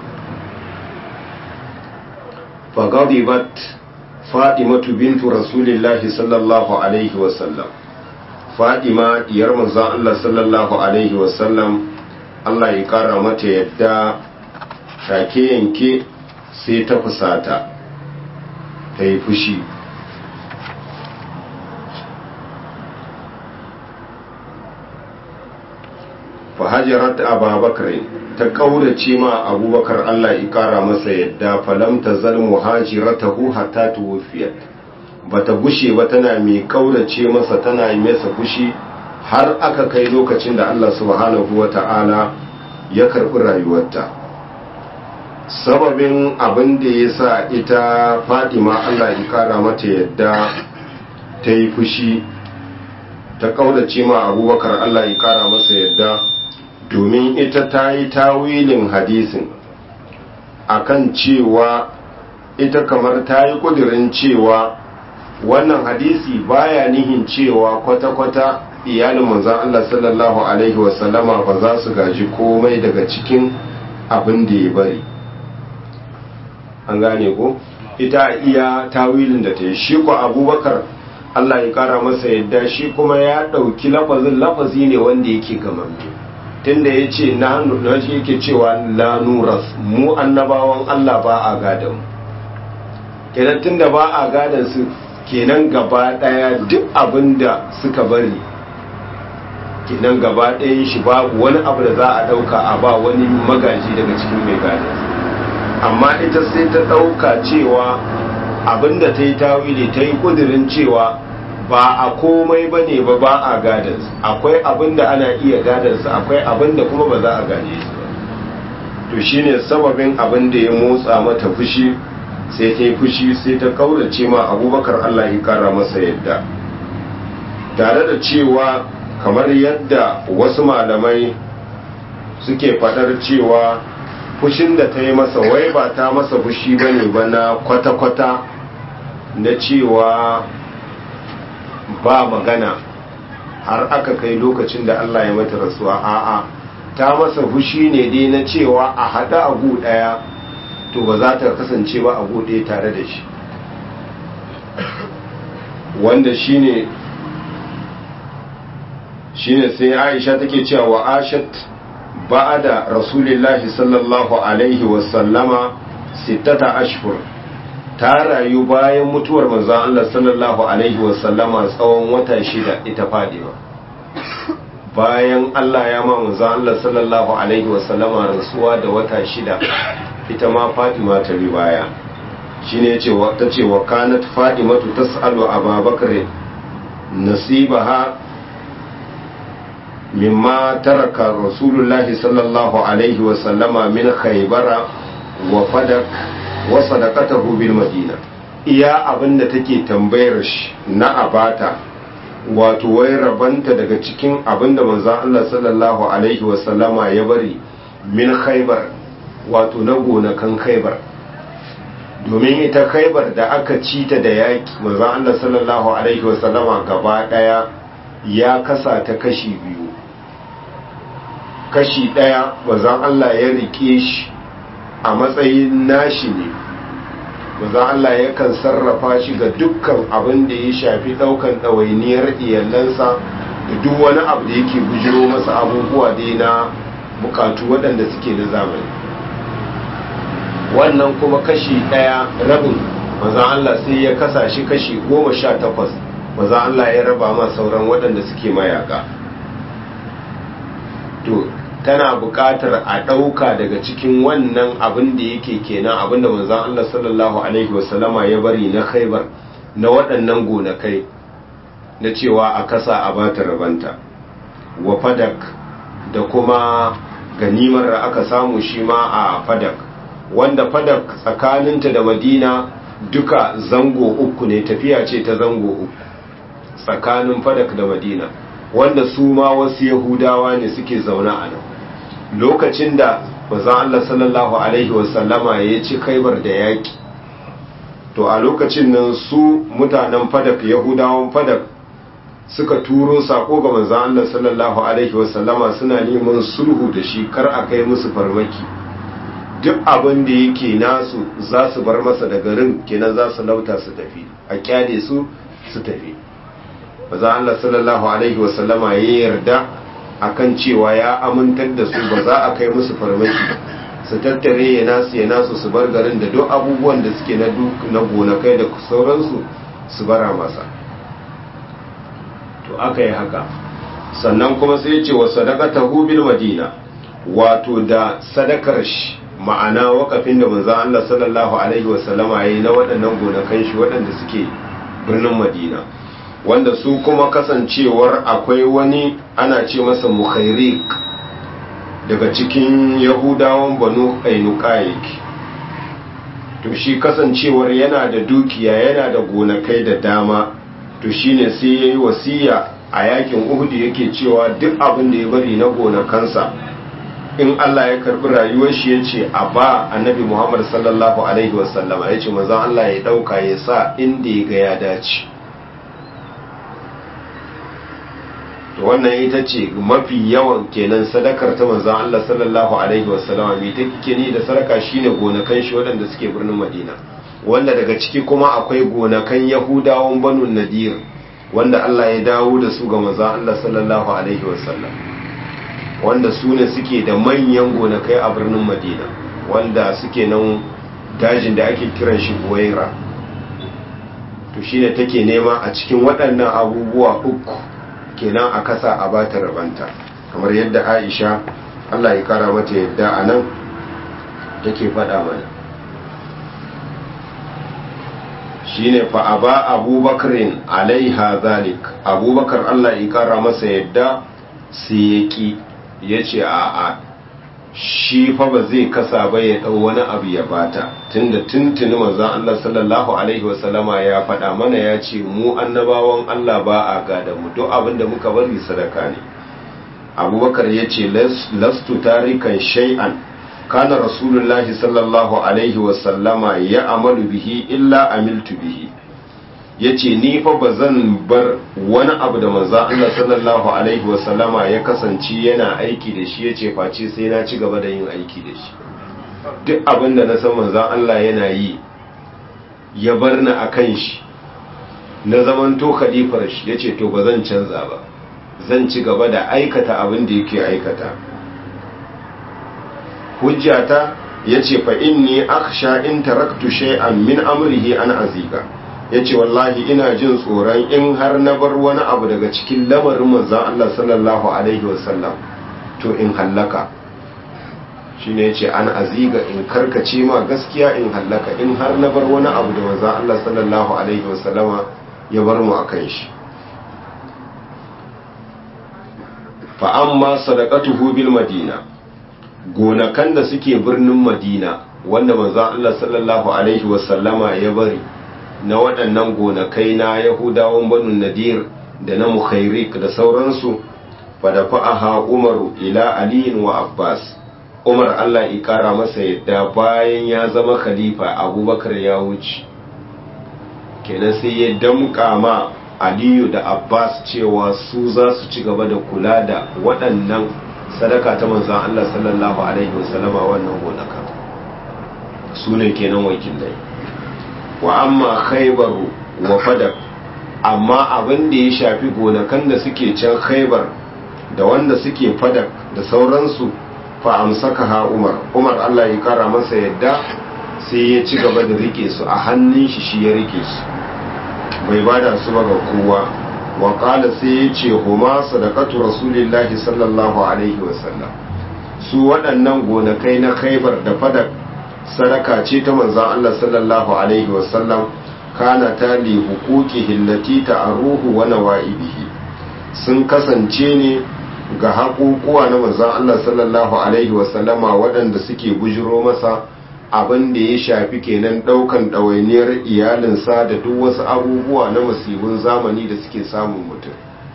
fagadibat fadimatu bintu rasulillahi sallallahu alaihi wasallam fadima diyar manzan Allah sallallahu alaihi wasallam Allah ya kara mata yadda take yanke sai ta fusata ta yi fushi fahajarat ababakar ta kaurace ma abubakar Allah ya kara masa yadda falam ta zal muhajiratahu hatta tuwfiyat bata gushe ba tana mai kaurace masa tana yi masa fushi har aka kai lokacin da Allah subhanahu wata'ala ya karbi rayuwarta sababin abin da ya sa ita fadima Allah ya kara mata yadda ta yi fushi ta kaurace ma abubakar Allah ya kara masa yadda domin ita ta yi tawilin hadisin akan cewa ita kamar ta yi kudirin cewa wannan hadisi baya nihin cewa kwata-kwata iyalin manzan Allah sallallahu Alaihi wasallama ba za su gaji komai daga cikin abin da ya bari an gane ko ita iya tawilin da ta yi shi ko abubakar Allah ya kara masa yadda shi kuma ya ɗauki lafazin lafazi ne wanda yake gamamme tunda ya ce na shi yake cewa la nuras mu annabawan Allah ba a gadan kenan tunda ba a gadan su kenan gaba daya duk abin da suka bari kinan gaba ɗayan shi babu wani abu da za a ɗauka a ba wani magaji daga cikin mai gadon amma ita sai ta ɗauka cewa abinda ta yi tawili ta yi ƙudurin cewa ba a komai ba ne ba ba a gadansu akwai abinda ana iya gadansu akwai abinda kuma ba za a gane su ba to shine sababin abin da ya motsa mata fushi sai ta yi fushi sai ta kaurace ma abubakar allah ya kara masa yadda tare da cewa kamar yadda wasu malamai suke fadar cewa fushin da ta yi masa wai ba ta masa fushi ba ne ba na kwata-kwata na cewa ba magana har aka kai lokacin da Allah ya mata rasuwa a'a ta masa fushi ne dai na cewa a haɗa agu ɗaya to ba za ta kasance ba agu ɗaya tare da shi wanda shine shine sai Aisha take cewa wa ashat ba'da rasulillahi sallallahu alaihi wa sallama sittata ashhur ta rayu bayan mutuwar manzon Allah sallallahu alaihi wa sallama tsawon wata shida ita Fadima bayan Allah ya ma manzon Allah sallallahu alaihi wa sallama rasuwa da wata shida ita ma Fatima ta riwaya shine yace wa tace wa kanat Fatimatu tas'alu Abubakar nasibaha مما ترك رسول الله صلى الله عليه وسلم من خيبر وفدك وصدقته بالمدينة iya abin da take tambayar shi na abata wato wai rabanta daga cikin abin da manzon Allah sallallahu alaihi wasallama ya bari min khaybar wato na gonakan khaybar domin ita khaybar da aka ci ta da yaki manzon Allah sallallahu alaihi wasallama gaba daya ya kasa ta kashi biyu kashi ɗaya bazan Allah ya rike shi a matsayin nashi ne bazan Allah yakan sarrafa shi ga dukkan abin da ya shafi ɗaukan ɗawainiyar iyalansa da duk wani abu da yake bujiro masa abubuwa dai na bukatu waɗanda suke na zamani wannan kuma kashi ɗaya rabin bazan Allah sai ya kasa shi kashi goma sha takwas bazan Allah ya raba ma sauran waɗanda suke mayaka to tana buƙatar a ɗauka daga cikin wannan abin da yake kenan abin da manzon Allah sallallahu alaihi wasallama ya bari na khaibar na waɗannan gonakai na cewa a kasa a bata rabanta wa fadak da kuma ganimar da aka samu shi ma a fadak wanda fadak tsakaninta da madina duka zango uku ne tafiya ce ta zango uku tsakanin fadak da madina wanda su ma wasu yahudawa ne suke zaune a nan lokacin da bazan Allah sallallahu alaihi wasallama ya ci kaibar da yaki to a lokacin nan su mutanen fadak yahudawan fadak suka turo sako ga manzon Allah sallallahu alaihi wasallama suna neman sulhu da shi kar a kai musu farmaki duk abin da yake nasu za su bar masa da garin kenan za su lauta su tafi a kyale su su tafi maza Allah sallallahu alaihi wasallama ya yarda akan cewa ya amintar da su ba za a kai musu farmaki su tattare ya nasu ya nasu su bar garin da duk abubuwan da suke na na gonakai da sauransu su bara masa to aka yi haka sannan kuma sai ya ce wa sadaqatahu bil madina wato da sadakar shi ma'ana wakafin da manzon Allah sallallahu alaihi wasallama yayi na waɗannan gonakan shi waɗanda suke birnin Madina wanda su kuma kasancewar akwai wani ana ce masa mukhairik daga cikin yahudawan banu ainuka yake to shi kasancewar yana da dukiya yana da gonakai da dama to shine sai yayi wasiya a yakin uhudu yake cewa duk abin da ya bari na gonakansa in Allah ya karbi rayuwar shi ya ce a ba annabi Muhammad sallallahu alaihi wasallama ya ce manzon Allah ya dauka ya sa inda ya ga ya dace to wannan ita ce mafi yawan kenan sadakar ta manzon Allah sallallahu alaihi wasallama mai take ni da sadaka shine gonakan shi waɗanda suke birnin Madina wanda daga ciki kuma akwai gonakan Yahudawan Banu Nadir wanda Allah ya dawo da su ga manzon Allah sallallahu alaihi wasallam wanda su ne suke da manyan gonakai a birnin Madina wanda suke nan dajin da ake kiran shi Buwaira to shine take nema a cikin waɗannan abubuwa uku kenan a kasa a bata rabanta kamar yadda aisha allah ya kara mata yadda a nan take faɗa mana shine fa aba abubakarin alaiha zalik abubakar allah ya kara masa yadda sai ya ki ya ce a a shi fa ba zai kasa ba ya ɗau wani abu ya bata tunda tuntuni manzon Allah sallallahu alaihi wasallama ya faɗa mana ya ce mu annabawan Allah ba a gada mu duk abin da muka bari sadaka ne abubakar ya ce lastu tarikan shay'an kana rasulullahi sallallahu alaihi wasallama ya amalu bihi illa amiltu bihi ya ce ni fa ba zan bar wani abu da manzan Allah sallallahu Alaihi wasallama ya kasance yana aiki da shi ya ce face sai na ci gaba da yin aiki da shi duk abin da na san manzan Allah yana yi ya bar ni a kan shi na zaman to khalifar shi ya ce to ba zan canza ba zan ci gaba da aikata abin da yake aikata hujjata ya ce fa inni akhsha in taraktu shay'an min amrihi an aziga ya ce wallahi ina jin tsoron in har na bar wani abu daga cikin lamarin manzan Allah sallallahu Alaihi wasallam to in hallaka shi ne ce an aziga in karkace ma gaskiya in hallaka in har na bar wani abu da manzan Allah sallallahu Alaihi wasallama ya bar mu a kan shi fa'amma sadaqatuhu bil madina gonakan da suke birnin madina wanda manzan Allah sallallahu Alaihi wasallama ya bari na waɗannan gonakai na yahudawan banu nadir da na mukhairik da sauransu fada fa'aha umaru ila aliyin wa abbas umar allah ƙara masa yadda bayan ya zama khalifa abubakar ya wuce kenan sai ya damƙa ma aliyu da abbas cewa su za su ci gaba da kula da waɗannan sadaka ta manzan allah sallallahu alaihi wasallama wannan gonaka su ne kenan wakilai wa amma khaybaru wa fadak amma abin da ya shafi gonakan da suke can khaybar da wanda suke fadak da sauransu fa amsaka ha umar umar Allah ya kara masa yadda sai ya ci gaba da rike su a hannun shi shi ya rike su bai bada su ba ga kowa wa qala sai ya ce huma sadaqatu rasulillahi sallallahu alaihi wasallam su waɗannan gonakai na khaybar da fadak sadaka ce ta manzan Allah sallallahu Alaihi wasallam kana ta li hukuki hillati ta aruhu wa nawa'ibihi sun kasance ne ga haƙuƙuwa na manzan Allah sallallahu Alaihi wasallama waɗanda suke bujiro masa abin da ya shafi kenan ɗaukan ɗawainiyar iyalinsa da duk wasu abubuwa na masibin zamani da suke samun mutum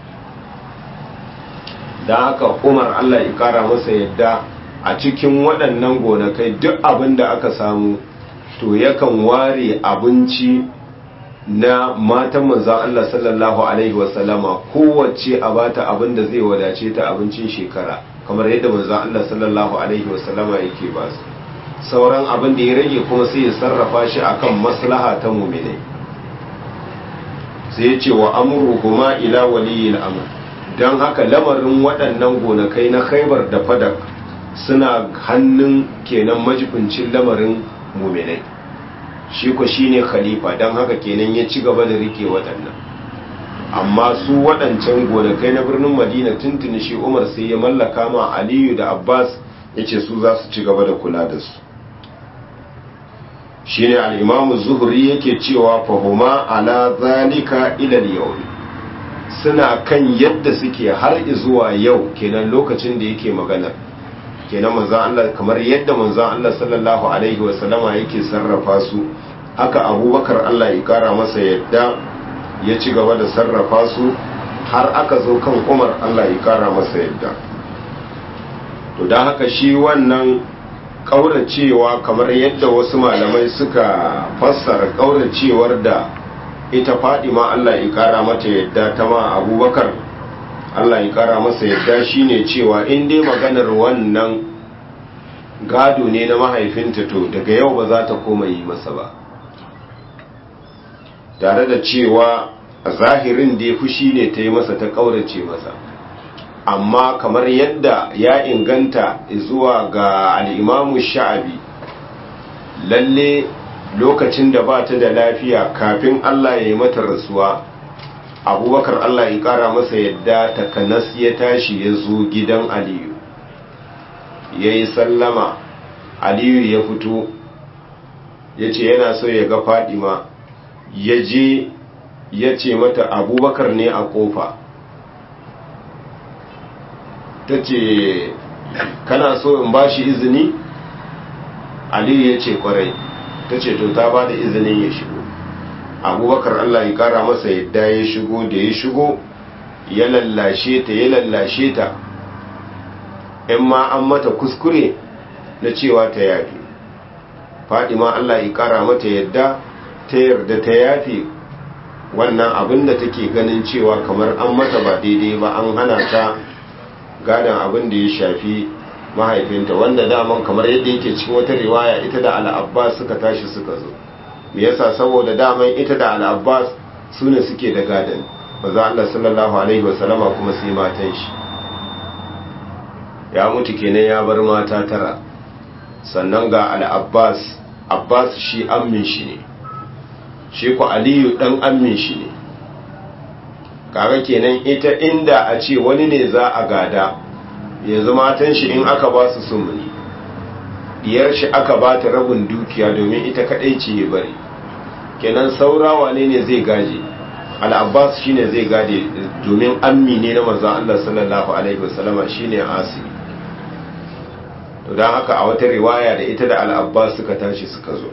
da haka umar Allah ya ƙara masa yadda a cikin waɗannan gonakai duk abin da aka samu to yakan ware abinci na matan manzan Allah sallallahu Alaihi wasallama kowace a bata abin da zai wadace ta abincin shekara kamar yadda manzan Allah sallallahu Alaihi wasallama yake ba su sauran abin da ya rage kuma sai ya sarrafa shi akan maslaha ta muminai sai ya ce wa amuru kuma ila waliyil amr don haka lamarin waɗannan gonakai na khaibar da fadak suna hannun kenan majibincin lamarin muminai shi ko shine khalifa don haka kenan ya ci gaba da rike waɗannan amma su waɗancan gonakai na birnin madina tuntuni shi umar sai ya mallaka ma aliyu da abbas ya ce su za su ci gaba da kula da su shine al'imamu zuhuri yake cewa fahuma ala zalika ilal yau suna kan yadda suke har zuwa yau kenan lokacin da yake magana kenan manzan Allah kamar yadda manzan Allah sallallahu alaihi wasallama yake sarrafa su haka abubakar Allah ya kara masa yadda ya ci gaba da sarrafa su har aka zo kan umar Allah ya kara masa yadda to don haka shi wannan ƙauracewa kamar yadda wasu malamai suka fassara ƙauracewar da ita fadima Allah ya kara mata yadda ta ma abubakar Allah ya kara masa yadda shine cewa in dai maganar wannan gado ne na mahaifinta to daga yau ba za ta koma yi masa ba tare da cewa a zahirin da ya fushi ne ta yi masa ta ƙaurace masa amma kamar yadda ya inganta zuwa ga al'imamu sha'abi lalle lokacin da ba ta da lafiya kafin Allah ya yi mata rasuwa abubakar allah ya kara masa yadda takanas ya tashi ya zo gidan aliyu ya yi sallama aliyu ya fito ya ce yana so ya ga fadima ya je ya ce mata abubakar ne a kofa ta ce kana so in ba shi izini aliyu ya ce kwarai ta ce to ta ba da izinin ya shigo abubakar allah ya kara masa yadda ya shigo da ya shigo ya lallashe ta ya lallashe ta in ma an mata kuskure na cewa ta yafi fadima allah ya kara mata yadda ta yarda ta yafi wannan abin da take ganin cewa kamar an mata ba daidai ba an hana ta gadon abin da ya shafi mahaifinta wanda daman kamar yadda yake cikin wata riwaya ita da al'abbas suka tashi suka zo me yasa saboda daman ita da al'abbas su ne suke da gadon maza Allah sallallahu alaihi wasallama kuma sai matan shi ya mutu kenan ya bar mata tara sannan ga al'abbas abbas shi ammin shi ne shi ku aliyu dan ammin shi ne kaga kenan ita inda a ce wani ne za a gada yanzu matan shi in aka ba su sumuni diyar shi aka ba ta rabin dukiya domin ita kadai ce ya bari kenan saura wane ne zai gaje al'abbas shine zai gade domin ammi ne na manzon Allah sallallahu alaihi wasallama shine asiri to dan haka a wata riwaya da ita da al'abbas suka tashi suka zo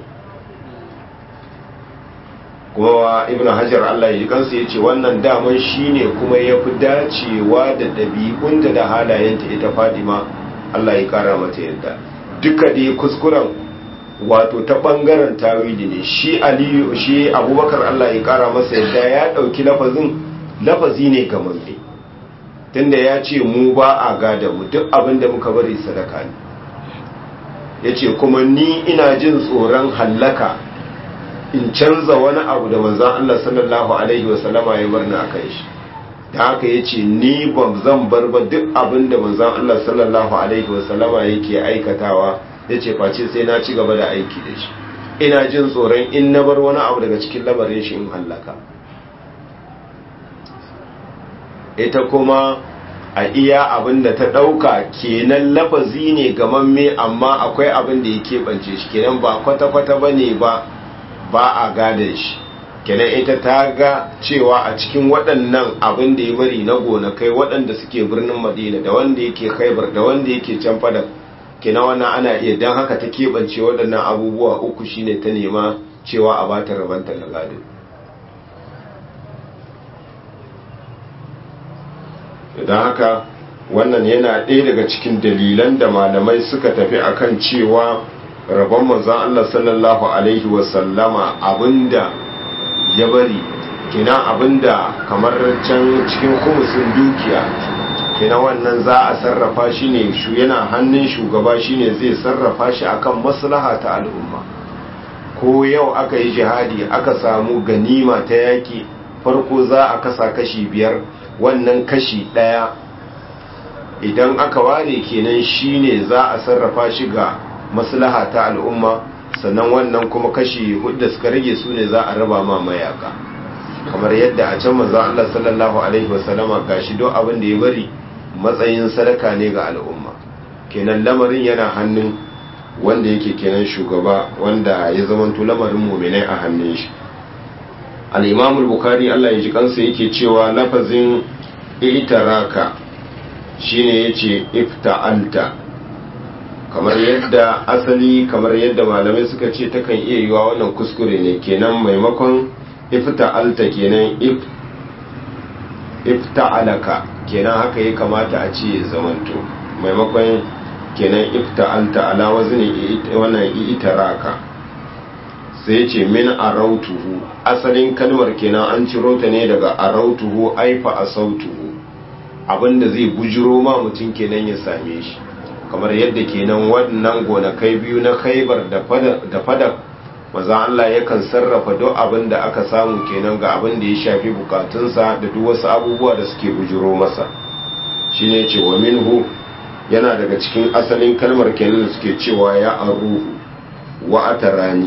kuma ibn hajar Allah ya ji kansa ya ce wannan daman shine kuma ya fi dacewa da ɗabi'unta da halayenta ita fadima Allah ya kara mata yadda duka da kuskuren wato ta ɓangaren tawili ne shi aliyu shi abubakar Allah ya kara masa yadda ya ɗauki lafazin lafazi ne ga mamme tunda ya ce mu ba a gada mu duk abin da muka bari sadaka ne ya ce kuma ni ina jin tsoron hallaka in canza wani abu da manzan Allah sallallahu Alaihi wasallama ya bar ni a kan shi da haka ya ce ni ban zan bar ba duk abin da manzan Allah sallallahu Alaihi wasallama yake aikatawa ya ce face sai na ci gaba da aiki da shi ina jin tsoron in na bar wani abu daga cikin lamarin shi in hallaka ita kuma a iya abin da ta ɗauka kenan lafazi ne gamamme amma akwai abin da ya keɓance shi kenan ba kwata-kwata ba ne ba ba a gadon shi kenan ita ta ga cewa a cikin waɗannan abin da ya bari na gonakai waɗanda suke birnin madina da wanda yake khaibar da wanda yake can fadar kenan wannan ana iya don haka ta keɓance waɗannan abubuwa uku shine ta nema cewa a bata rabanta na gado don haka wannan yana ɗaya daga cikin dalilan da malamai suka tafi akan cewa rabon manzan Allah sallallahu Alaihi wasallama abinda ya bari kina abinda kamar can cikin kumusin dukiya kina wannan za a sarrafa shi ne yana hannun shugaba shi ne zai sarrafa shi akan maslaha ta al'umma ko yau aka yi jihadi aka samu ganima ta yaki farko za a kasa kashi biyar wannan kashi ɗaya idan aka ware kenan shi ne za a sarrafa shi ga maslaha ta al'umma sannan wannan kuma kashi hudu suka rage su ne za a raba ma mayaka kamar yadda a can maza Allah sallallahu alaihi wasallama gashi don abin da ya bari matsayin sadaka ne ga al'umma kenan lamarin yana hannun wanda yake kenan shugaba wanda ya zamanto lamarin muminai a hannun shi al-imam al-bukhari Allah ya ji kansa yake cewa lafazin itaraka shine yace ifta'alta kamar yadda asali kamar yadda malamai suka ce takan iya yiwa wannan kuskure ne kenan maimakon ifta'alta kenan if ifta'alaka kenan haka ya kamata a ce zamanto maimakon kenan ifta'alta ala wazni wannan itaraka sai ce min arautuhu asalin kalmar kenan an ciro ta ne daga arautuhu aifa asautuhu abinda zai bujiro ma mutum kenan ya same shi kamar yadda kenan wannan gonakai biyu na khaibar da fadar maza Allah yakan sarrafa duk abin da aka samu kenan ga abin da ya shafi bukatunsa da duk wasu abubuwa da suke bujiro masa shine ce wa minhu yana daga cikin asalin kalmar kenan da suke cewa ya aruhu wa atarani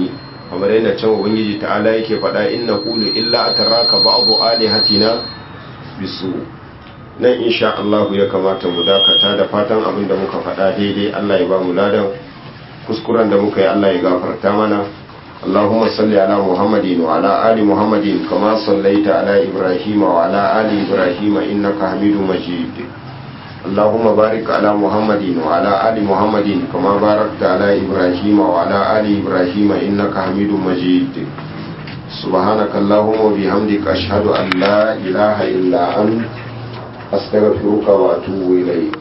kamar yadda can ubangiji ta'ala yake faɗa inna qulu illa ataraka ba'du alihatina bisu nan insha Allah ya kamata mu dakata da fatan abin da muka faɗa daidai Allah ya ba mu ladan kuskuren da muka yi Allah ya gafarta mana اللهم صل على محمد وعلى آل محمد كما صليت على إبراهيم وعلى آل إبراهيم إنك حميد مجيد اللهم بارك على محمد وعلى آل محمد كما باركت على إبراهيم وعلى آل إبراهيم إنك حميد مجيد سبحانك اللهم وبحمدك أشهد أن لا إله إلا أنت أستغفرك وأتوب إليك